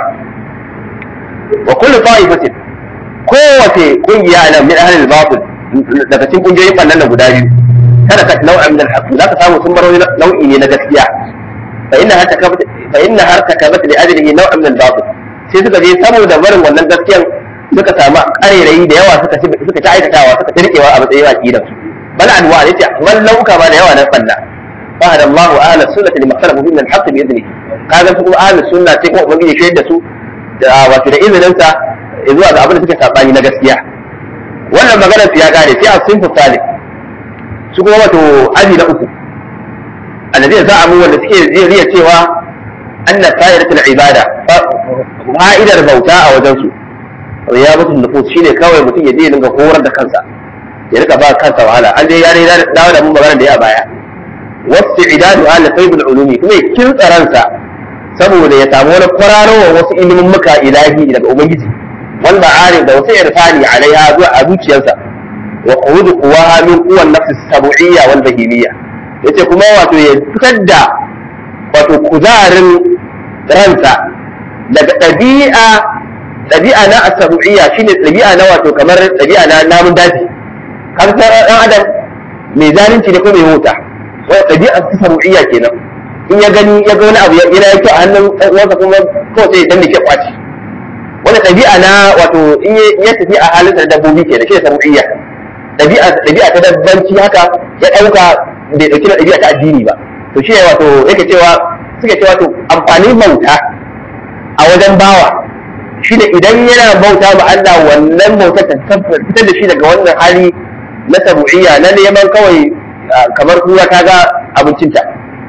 wa kullu ta'ifatin kowace kungiya nan min ahlil batil daga cikin kungiyoyin bannan da guda biyu kada ka nau'a min al-haqq zaka samu sun bar nau'i ne na gaskiya fa inna har takabat fa inna har takabat li ajlihi nau'a min al-batil sai suka je saboda barin wannan gaskiyan suka samu ƙarairayi da yawa suka suka ta aikatawa suka tirkewa a matsayin aqidan su bal anwa ne ce wal lauka ba da yawa na banna fa hada Allahu ahla sunnati lima khalafu min al-haqq bi idnihi kaga su kuma ahli sunna sai kuma ubangiji shaidar da su da wato da izinin sa zuwa ga abin da suke sabani na gaskiya wannan maganar su ya gane sai a sinfu salih su kuma wato aji na uku alladhi za'amu wanda suke riya cewa anna sa'idatul ibada fa'idar bauta a wajen su riyabatul nufus shine kawai mutum ya je dinga horar da kansa ya rika ba kansa wahala an dai ya ne dawo da mun magana da ya baya wasu idadu ala faibul ulumi kuma ya kintsa ransa saboda ya samu wani kwararowa wasu ilimin muka ilahi daga ubangiji wal ma'arif da wasu irfani alaiha zuwa a zuciyarsa wa qudu quwaha min quwan nafsi sab'iyya wal bahimiyya yace kuma wato ya fitar da wato kuzarin ransa daga ɗabi'a ɗabi'a na asabu'iyya shine ɗabi'a na wato kamar ɗabi'a na namun daji kan ɗan adam mai zalunci ne ko mai wuta wani ɗabi'a asabu'iyya kenan in ya gani ya ga wani abu yana yake a hannun uwansa kuma kawai sai dan da ke kwaci wani ɗabi'a na wato in ya tafi a halin da dabbobi kenan shi ne sabu'iyya ɗabi'a ɗabi'a ta dabbanci haka ya ɗauka bai ɗauki na ɗabi'a ta addini ba to shi ne wato yake cewa suke cewa to amfanin bauta a wajen bawa shi da idan yana bauta ma Allah wannan bautar ta fitar da shi daga wannan hali na sabu'iyya na neman kawai kamar kura ta ga abincinta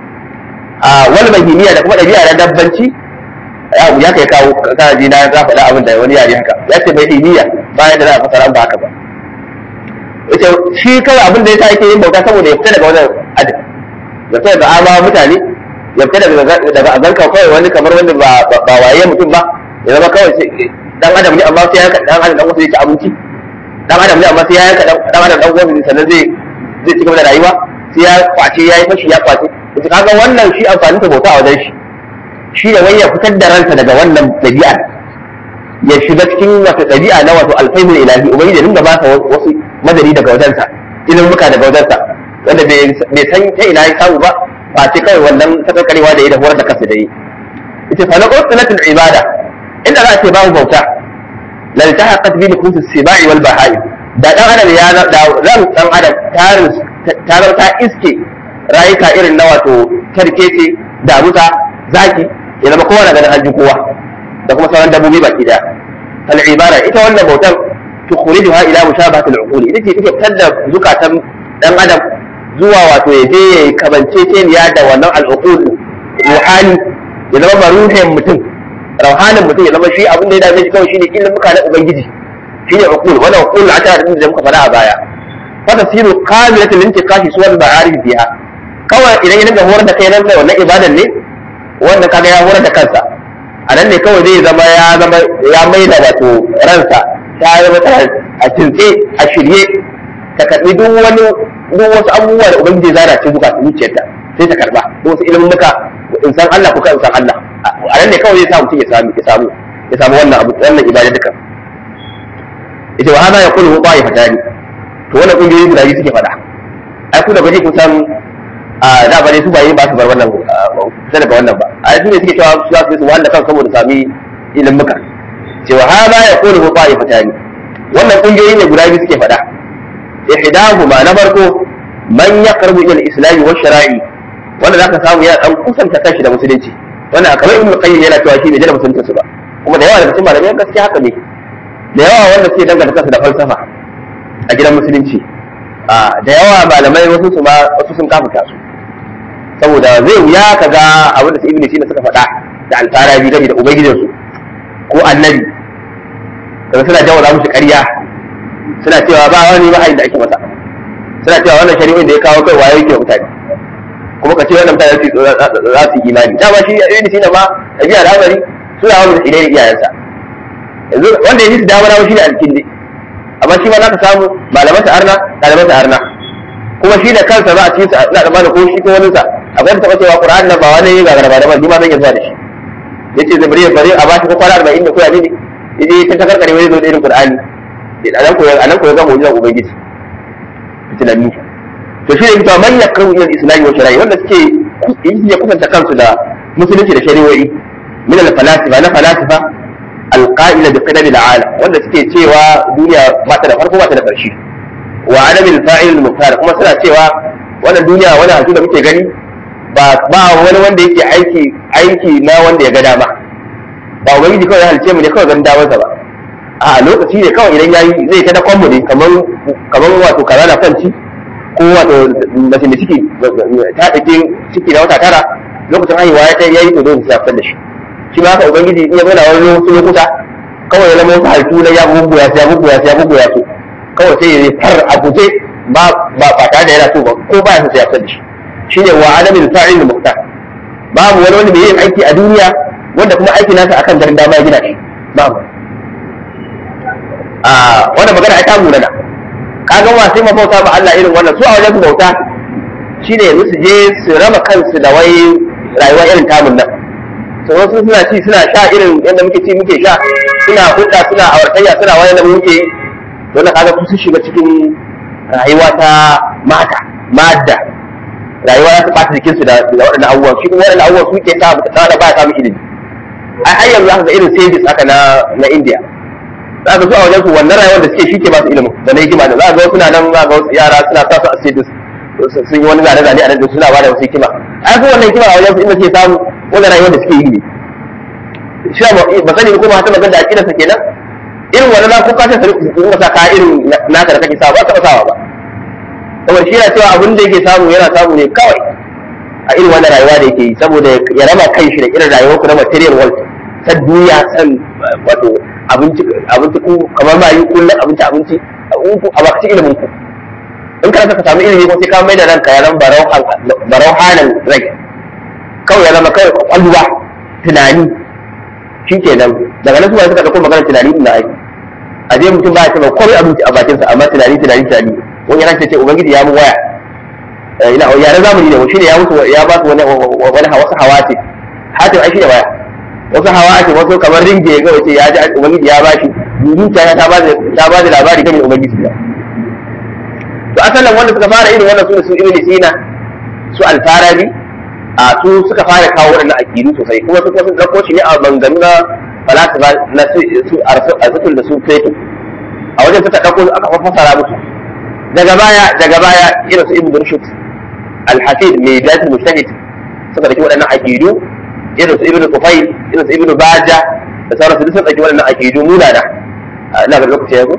a wal bahimiya da kuma ɗabi'a na dabbanci ya kai kawo kana ji na za faɗa abin da wani yare haka ya ce bahimiya bayan da za a fasara ba haka ba ita shi kawai abin da ya sa yake yin bauta saboda ya fita daga wannan adam ya fita daga ama mutane ya fita daga azanka kawai wani kamar wanda ba waye mutum ba ya zama kawai dan adam ne amma sai ya yanka dan adam dan wasu ya ci abinci dan adam ne amma sai ya yanka dan adam dan wasu sannan zai zai ci gaba da rayuwa sai ya kwace ya yi fashi ya kwace to kaga wannan shi amfanin ta bauta a wajen shi shi da wai ya fitar da ransa daga wannan dabi'a ya shiga cikin wata dabi'a na wato alfaimul ilahi ubangiji ya dinga ba sa wasu madari daga wajensa ilimuka daga wajensa wanda bai san ta ina ya samu ba ba ce kawai wannan takarkarewa da ya da horar da kansa da yi ita fa na qutlatul ibada inda za a ce babu bauta la ta haqqat bi nukus sibai wal bahai da dan adam ya da ran dan adam tarin ta ta iske rayuka irin na wato karkece damuta zaki ya zama kowa na ganin hajji kowa da kuma sauran dabbobi baki daya fal ibada ita wannan bautar tukhrijuha ila mushabahati al-uquli ita ce take fitar da zukatan dan adam zuwa wato ya je ya kabance keniya da wannan al-uqul ruhani ya zama maruhin mutum rauhanin mutum ya zama shi abin da ya dame shi kawai shine ilimuka na ubangiji shine uqul wannan uqul a tare da muka faɗa a baya fa tasiru qamilatul intiqashi suwal ba'arif biha kawai idan ya dinga horar da kai nan wannan ibadan ne wanda kaga ya horar da kansa a nan ne kawai zai zama ya zama ya maida wato ransa ta zama ta a kintse a shirye ta karbi duk wani duk wasu abubuwa da ubangiji ya zara ce zuka zuciyarta sai ta karba duk wasu ilimin muka in san Allah kuka in san Allah a nan ne kawai zai sa mutum ya samu ya samu ya samu wannan abu wannan ibada duka ita wa hada ya kullu ba ya fadani to wannan kungiyoyi guda biyu suke fada ai ku da gaji kun san a da bare su bayi ba su bar wannan kusa daga wannan ba ai su ne suke cewa su za su su wanda kan saboda sami ilimin muka cewa hada ya kullu ba ya fadani wannan kungiyoyi ne guda biyu suke fada ihdahuma na farko man yaqrabu ila al-islam wa shara'i wanda zaka samu yana dan kusanta kanshi da musulunci wanda kamar ibnu qayyim yana cewa shi bai jira musulunci su ba kuma da yawa daga cikin malamai gaskiya haka ne da yawa wanda suke danganta kansu da falsafa a gidan musulunci da yawa malamai wasu su ma wasu sun kafuta su saboda zai wuya ka ga abin da su ibnu sina suka faɗa da alfarabi game da ubangijinsu ko annabi kaga suna jawo musu ƙarya suna cewa ba wani wahayi da ake masa suna cewa wannan shari'in da ya kawo kai waye yake mutane kuma ka ce wannan mutane za su yi imani dama shi ibnu sina ma tabi'a al'amari suna wani da ilai iyayensa yanzu wanda ya ji su damar shi ne alkindi amma shi ma za ka samu malamansa arna ɗalibansa arna kuma shi da kansa za a ci sa ina da ko shi ko wani sa akwai ta cewa qur'ani nan ba wani ga garba da ba ni ma zan yi zuwa da shi yace zabri bari a bashi ko kwana 40 da ko yaji ne yaje ta takarkare wani zo da irin qur'ani anan ko anan ko ga mu'jizan ubangiji fitinanni to shi ne kita man yakru ila al-islam wa shari'a wanda suke ya kusanta kansu da musulunci da shari'o'i min al-falasifa na falasifa al-qa'ila bi qidam al-alam wanda suke cewa duniya ba ta da farko ba ta da ƙarshe wa adamin fa'il mukhtar kuma suna cewa wannan duniya wani hatu da muke gani ba ba wani wanda yake aiki aiki na wanda ya ga dama ba ubangiji kawai ya halice mu ne kawai ganin damarsa ba a lokaci ne kawai idan yayi zai ta dakon mu ne kamar kamar wato kaza na kwanci ko wato mace da ciki ta dake ciki na wata tara lokacin haihuwa ya yayi to dole sai fitar da shi shi ma haka ubangiji in ya bada wani lokuta kawai ya zama wasu halittu na ya bubuya ya bubuya ya bubuya su kawai sai ya far a guje ba ba ba tare da yana so ba ko ba ya sai ya fitar da shi shine wa adamin fa'il muqtar babu wani wanda bai yin aiki a duniya wanda kuma aiki nasa akan garin dama ya gina shi babu a wannan magana ai ta munana kaga wa sai mabauta ba Allah irin wannan su a wajen bauta shine yanzu su je su raba kansu da wai rayuwa irin tamun nan su wasu suna ci suna sha irin yadda muke ci muke sha suna hudda suna awartayya suna wani da muke yi don kaga su shiga cikin rayuwa ta mata madda rayuwa za ta ɓata jikinsu da waɗannan abubuwan shi kuma waɗannan abubuwan su ke sa da ba ya samun ilimi ai har yanzu zaka ga irin stages haka na na India za ka so a wajen su wannan rayuwar da suke shi ke ba su ilimin da na hikima da za ka ga suna nan za ga wasu yara suna sa su a stages sun yi wani zane-zane a nan da suna ba da wasu hikima ai su wannan hikima a wajen su inda suke samu wannan rayuwar da suke yi ne shi ba sani ko ma ta magana da aƙidarsa kenan irin wannan na kuka ta sarki su sa ka irin naka da kake sa ba ta sawa ba saboda shi yana cewa abin da yake samu yana samu ne kawai a irin wannan rayuwa da yake yi saboda ya raba kan shi da irin rayuwar ku na material world san duniya san wato abinci abinci ku kamar ma yi kullum abinci abinci a bakaci ilimin ku in ka ka samu ilimi ko sai ka mai da ranka ya zama barau hanan rai kawai ya zama kawai kwakwalwa tunani shi kenan daga nan suka suka ɗauko maganar tunani ina aiki a je mutum ba ya taɓa komai abinci a bakinsa amma tunani tunani tunani wani yana ce ubangiji ya mu waya ina yare zamani ne shi ne ya musu ya ba su wani wani wasu hawati hatin ai shi da waya wasu hawati wasu kamar ringe ga wace ya ji ubangiji ya bashi zuciya ta ba ta ba da labari kan ubangiji da to asalin wanda suka fara irin wannan su su ibn sina su alfarabi a su suka fara kawo waɗannan aqidu sosai kuma su kuma sun dauko shi ne a bangaren na falasifa na su arsatul da su fetu a wajen suka dauko aka fassara musu daga baya daga baya irin su ibn rushd al-hafid mai bidatul mujtahid suka dake waɗannan aqidu irin su ibn qufayl irin su ibn baja da sauran su sun dake waɗannan aqidu munana ina ga lokaci ya go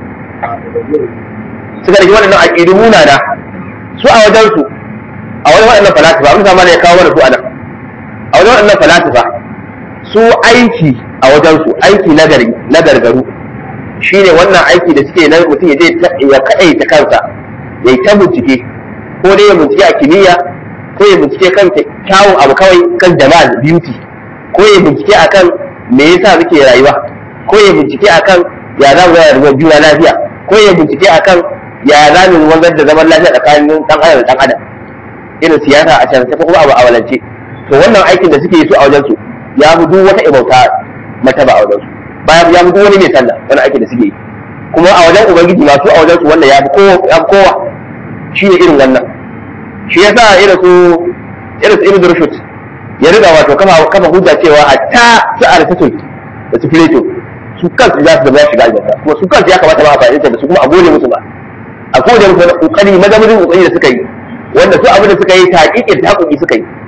suka dake waɗannan aqidu munana su a wajen su a wajen waɗannan falasifa abin sama ne ya kawo mana su anan a wajen waɗannan falasifa su aiki a wajen su aiki nagari na gargaru shine wannan aiki da suke na mutum ya je ya kaɗaita kansa ya yi ta bincike ko dai ya bincike a kimiyya ko ya bincike kan kyawun abu kawai kan jamal beauty ko ya bincike akan me yasa muke rayuwa ko ya bincike akan ya za mu rayuwa juna lafiya ko ya bincike akan ya za mu wanzar da zaman lafiya tsakanin dan adam da dan adam irin siyasa a can ko kuma abu a walance to wannan aikin da suke yi su a wajen su ya fi duk wata ibauta mata ba a wajen su bayan ya fi duk wani mai sallah wani aikin da suke yi kuma a wajen ubangiji masu a wajen su wannan ya fi kowa shi ne irin wannan shi ya sa irin su irin su ibn rushd ya riga wato kafa kafa hujja cewa hatta su aristotle da su plato su kansu za su zama shiga aljanna kuma su kansu ya kamata ba a fahimta da su kuma a gode musu ba a gode musu da kokari mazamudin kokari da suka yi wanda su abin da suka yi taƙiƙin ta haƙoƙi suka yi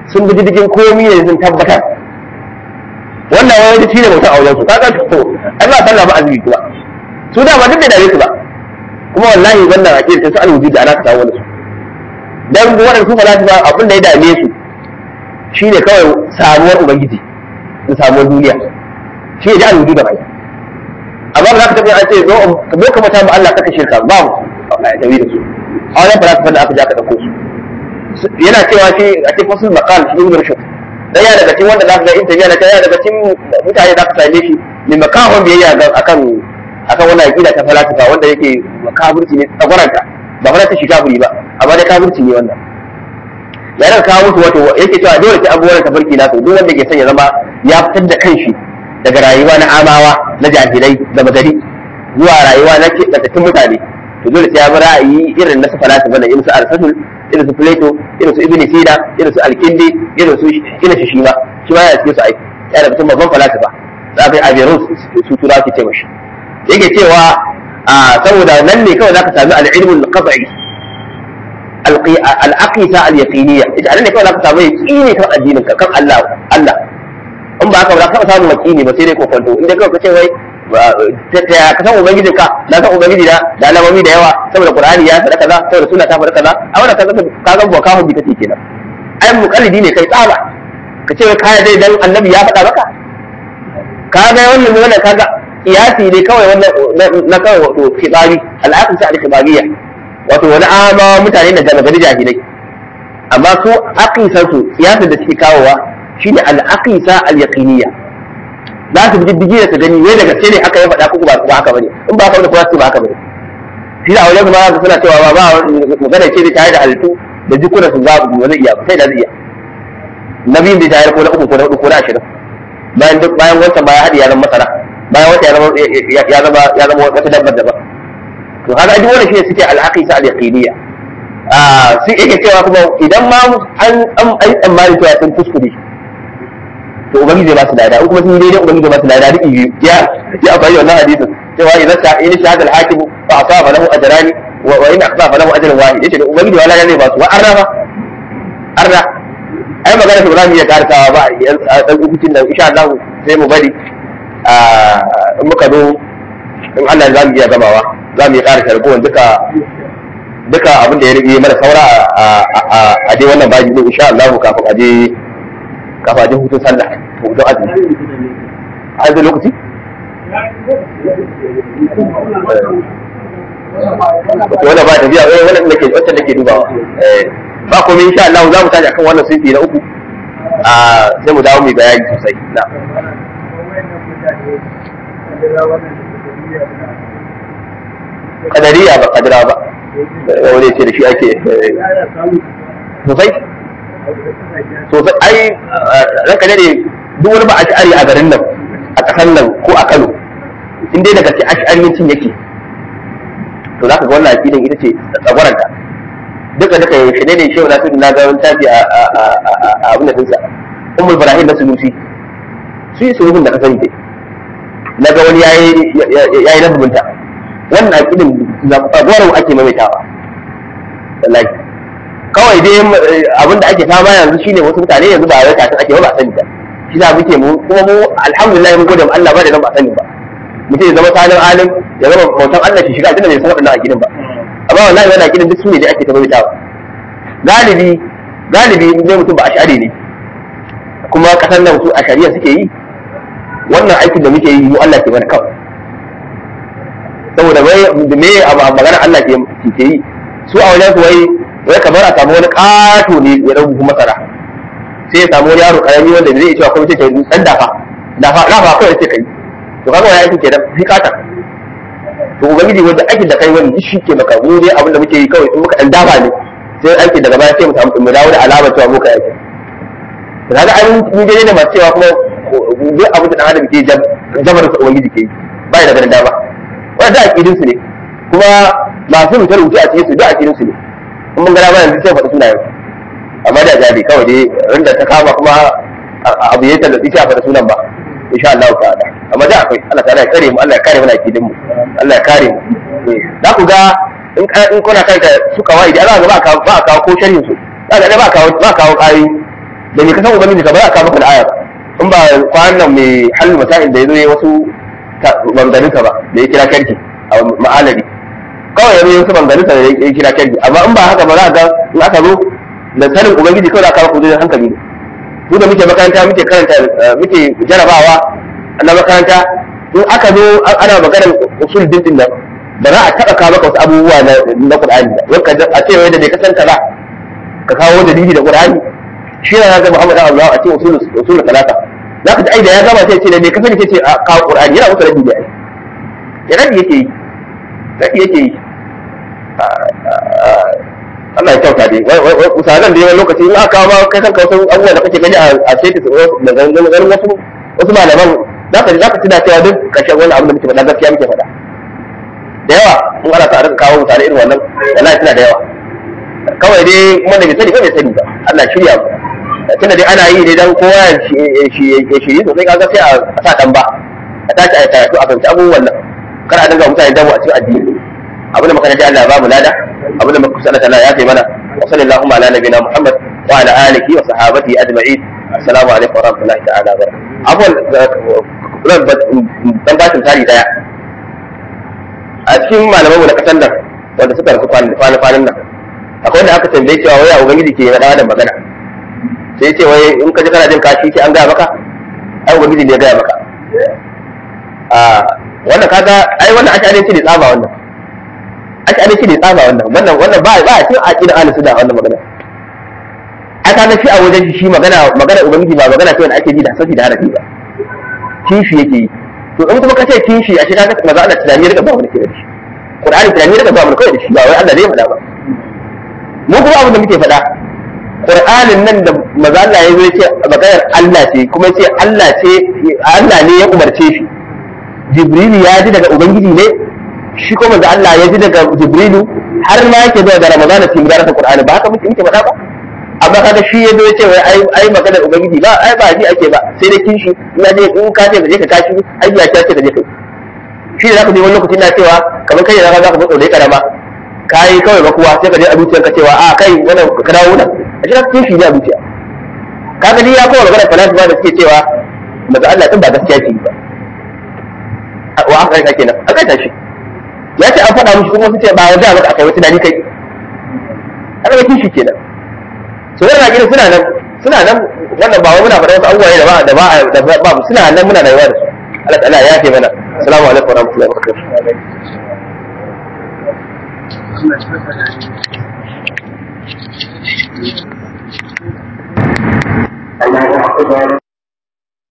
sun bi diddigin komi ne sun tabbatar wannan wani shi ne mutum a wajen su kaga to ai ba sallah ba azumi kuma su da ba duk da dare su ba kuma wallahi wannan aqida ta su alwuji da ana ka samu su dan wannan su falasifa ba abin da ya dame su shine kawai samuwar ubangiji da samuwar duniya shi ya ji alwuji da bai amma ba za ka tafi an ce zo zo ka mata ma Allah kaka shirka ba mu a tawi da su a wannan falasifa da aka ja ka dauko su yana cewa shi a cikin wasu maqal shi ibn rushd dan ya daga cikin wanda za ka ga interview na ya daga cikin mutane za ka same shi mai makahon biyayya ga akan akan wannan aqida ta falasifa wanda yake kafirci ne tsagwaranta ba fara ta shi kafiri ba amma dai kafirci ne wannan ya daga kawo musu wato yake cewa dole sai abubuwan tafarki na duk wanda ke son ya zama ya fitar da kanshi daga rayuwa na amawa na jahilai da magari zuwa rayuwa na keɓantattun mutane to dole sai ya bi ra'ayi irin na su falasifa na irin su aristotle irin su plato irin su ibn sina irin su alkindi irin su irin su shima shi ma ya cikin su aiki ya da mutum babban falasifa za ka yi averus su tura ke ce mashi yake cewa saboda nan ne kawai za ka sami al'ilmul qat'i al'aqisa al-yaqiniyya ita nan ne kawai za ka samu yaqini kan addinin ka kan Allah Allah in ba haka ba za ka samu yaqini ba sai dai kokonto inda kawai ka ce wai ka san ubangijin ka na san ubangiji da da alamomi da yawa saboda qur'ani ya faɗa kaza saboda sunna ta faɗa kaza a wannan kaza ka ga boka hu bita kenan ai muqallidi ne kai tsaba ka ce kai dai dan annabi ya faɗa maka ka ga wannan wannan kaga kiyasi ne kawai wannan na kawai wato kibari al'aqisa al-kibariya wato wani ama mutane da gaba gari jahilai amma su aqisan su kiyasin da suke kawowa shine al-aqisa al-yaqiniyya za su bi diddigi da su gani wai da gaske ne haka ya faɗa ko ba ba haka bane in ba haka bane kuma su ba haka bane shi da aure kuma suna cewa ba ba magana ce da tare da halittu da jikuna su za ba zai iya ba sai da zai iya nabiyin da tare ko na uku ko na hudu ko na ashirin bayan duk bayan wancan baya hadi ya zama masara bayan wata ya zama ya zama ya zama wata dabbar daban to haka duk wannan shine suke al-aqisa al-yaqiniyya ah sai yake cewa kuma idan ma an an tsammani cewa sun kuskure to ubangiji zai ba su lada in kuma sun yi daidai ubangiji zai ba su lada duk biyu ya ya amfani wannan hadisin cewa idan ta in shahada al-hakim fa asaba lahu ajrani wa wa in akhfa lahu ajrun wahid yace da ubangiji wala zai ba su wa arna ba arna ai magana ba za mu iya karsawa ba a dan hukuncin nan insha Allah sai mu bari in muka zo in Allah za mu iya gamawa za mu yi ƙara sharbuwan duka duka abin da ya rage mana saura a dai wannan baji din insha Allah kafin a je kafin a je hutun sallah hutun azumi a yanzu lokaci wannan ba tafiya eh wannan da ke wacce da ke dubawa ba komai insha Allah za mu tashi akan wannan sunfi na uku a sai mu dawo mu bayani sosai na kadariya ba kadira ba wani ce da shi ake sosai sosai ai ranka ne duk wani ba a shi'ari a garin nan a ƙasar nan ko a kano in dai daga ce ash'ariyancin yake to za ka ga wannan aƙidan ita ce tsagwaranta duka duka yaushe ne ne shehu na tudu na ga wani tafi a abin da tunsa umar ibrahim na sunusi su yi sulhun da ka sani dai na ga wani ya yi nazubinta wannan aƙidin tsagwaron ake maimaitawa wallahi kawai dai abin da ake fama yanzu shine wasu mutane yanzu ba wai kafin ake ba ba sani ba shi za muke mu kuma mu alhamdulillah mun gode Allah ba da nan ba sani ba mutum ya zama salin alim ya zama bautan Allah shi shiga tunda bai san waɗannan aƙidin ba amma wallahi wannan aƙidin duk su ne da ake ta maimaitawa galibi galibi ne mutum ba ash'ari ne kuma kasan nan su ashariya suke yi wannan aikin da muke yi mu Allah ke mana kawai saboda bai da me abu magana Allah ke ke yi su a wajen su wai wai kamar a samu wani ƙato ne ya dan buhu masara sai ya samu wani yaro karami wanda zai cewa kuma sai dan dafa dafa dafa kawai sai kai to kaga wani aikin kenan sai kata to ubangiji wanda aikin da kai wani shi ke maka mu dai abin da muke yi kawai in muka dan dafa ne sai aikin daga baya sai mu samu mu dawo da alamar cewa muka yi kaga an mun je ne masu cewa kuma duk abin da dan adam ke jabar sa ubangiji ke yi bai da ganin dama wannan da aqidin su ne kuma masu rubuce rubuce a cikin su da aqidin su ne in mun ga dama yanzu sai faɗi sunayen amma da jabi kawai dai rinda ta kama kuma abu ya tallafi shi a faɗi sunan ba insha Allah ta'ala amma da akwai Allah ta'ala ya kare mu Allah ya kare mana aqidin mu Allah ya kare mu za ku ga in kuna kai su kawai da za ga ba ka ba kawo ko sharhin su za ga ba kawo ba kawo ƙari da me ka san ubangiji ka ba za ka maka da aya ba in ba kwanan nan mai halin masa'in da ya zo ya wasu bangarinsa ba da ya kira karki a ma'alari kawai ya zo wasu bangarinsa da ya kira karki amma in ba haka ba za ga in aka zo da sanin ubangiji kawai za ka maka wajen hankali ne mu da muke makaranta muke karanta muke jarabawa na makaranta in aka zo ana maganar usul din nan ba za a taɓa kawo maka wasu abubuwa na Qur'ani ba wai a ce wai da bai kasanta ba ka kawo dalili da Qur'ani shi ne ga Muhammad Allah a cikin usul usul talata za ka ji ai da ya gama sai ce da bai kasance ce a kawo Qur'ani yana musu rabi da ai ya rabi yake yi rabi yake yi Allah ya kyauta dai misalan da yawan lokaci in aka kawo ma kai kanka wasu abubuwa da kake gani a status da ganin wasu wasu malaman za ka za ka tuna cewa duk kashin wani abu da muke faɗa gaskiya muke faɗa da yawa in ana sa a rika kawo mutane irin wannan wallahi suna da yawa kawai dai wanda bai sani ba bai sani ba Allah shirya mu tunda dai ana yi ne dan kowa ya shiri sosai kaga sai a sa dan ba a tashi a karatu a fahimci abubuwan nan kar a dinga mutane damu a cikin addini abin da makaranta Allah ba mu lada abin da muka kusa Allah ya kai mana wa sallallahu ala nabiyina Muhammad wa ala alihi wa sahabatihi ajma'in assalamu alaikum wa rahmatullahi ta'ala wa barakatuh dan bashin tari daya a cikin malamanmu na kasan nan wanda suka rasu kwanan nan akwai wanda aka tambaye cewa waya ubangiji ke faɗa da magana sai ce wai in ka ji kana jin kashi ce an gaya maka ai ubangiji ne ya gaya maka a wannan kaga ai wannan ash'arinci ne tsaba wannan ash'arinci ne tsaba wannan wannan wannan ba ba a cikin aqidar ahlus sunna wannan magana ai kaga shi a wajen shi magana magana ubangiji ba magana ce wanda ake ji da safi da harafi ba kishi yake yi to in kuma ka ce kishi a shiga maza Allah tunani ya riga ba mu da ke da shi Qur'ani tunani ya riga ba mu kawai da shi ba wai Allah ne ya faɗa ba mu kuma abin da muke faɗa Qur'anin nan da maza Allah ya zo ya ce maganar Allah ce kuma ya ce Allah ce Allah ne ya umarce shi Jibrilu ya ji daga Ubangiji ne shi kuma da Allah ya ji daga Jibrilu har ma yake zuwa da Ramadana cikin gudanar Qur'ani ba haka muke muke faɗa ba amma kaga shi ya zo ya ce wai ai ai maganar ubangiji ba ai ba ji ake ba sai dai kishi ina je in ka ce ka je ka kashi ai ya ce ka je kai shi ne zaka je wani lokaci na cewa kamar kai da zaka zo da karama kai kawai ba kuwa sai ka je a zuciyar ka cewa a kai wannan ka dawo nan a shi ka kishi ne a zuciya kaga ni ya kowa maganar falasifa da suke cewa maza Allah din ba gaskiya ce ba wa aka kai kenan aka ta shi ya ce an faɗa mushi kuma su ce ba wanda maka akai wata dani kai aka ga kishi kenan su wannan gidan suna nan suna nan wannan ba wai muna faɗa wasu abubuwa da ba da ba da ba suna nan muna rayuwa da su Allah ta'ala ya ce mana assalamu alaikum wa rahmatullahi wa barakatuh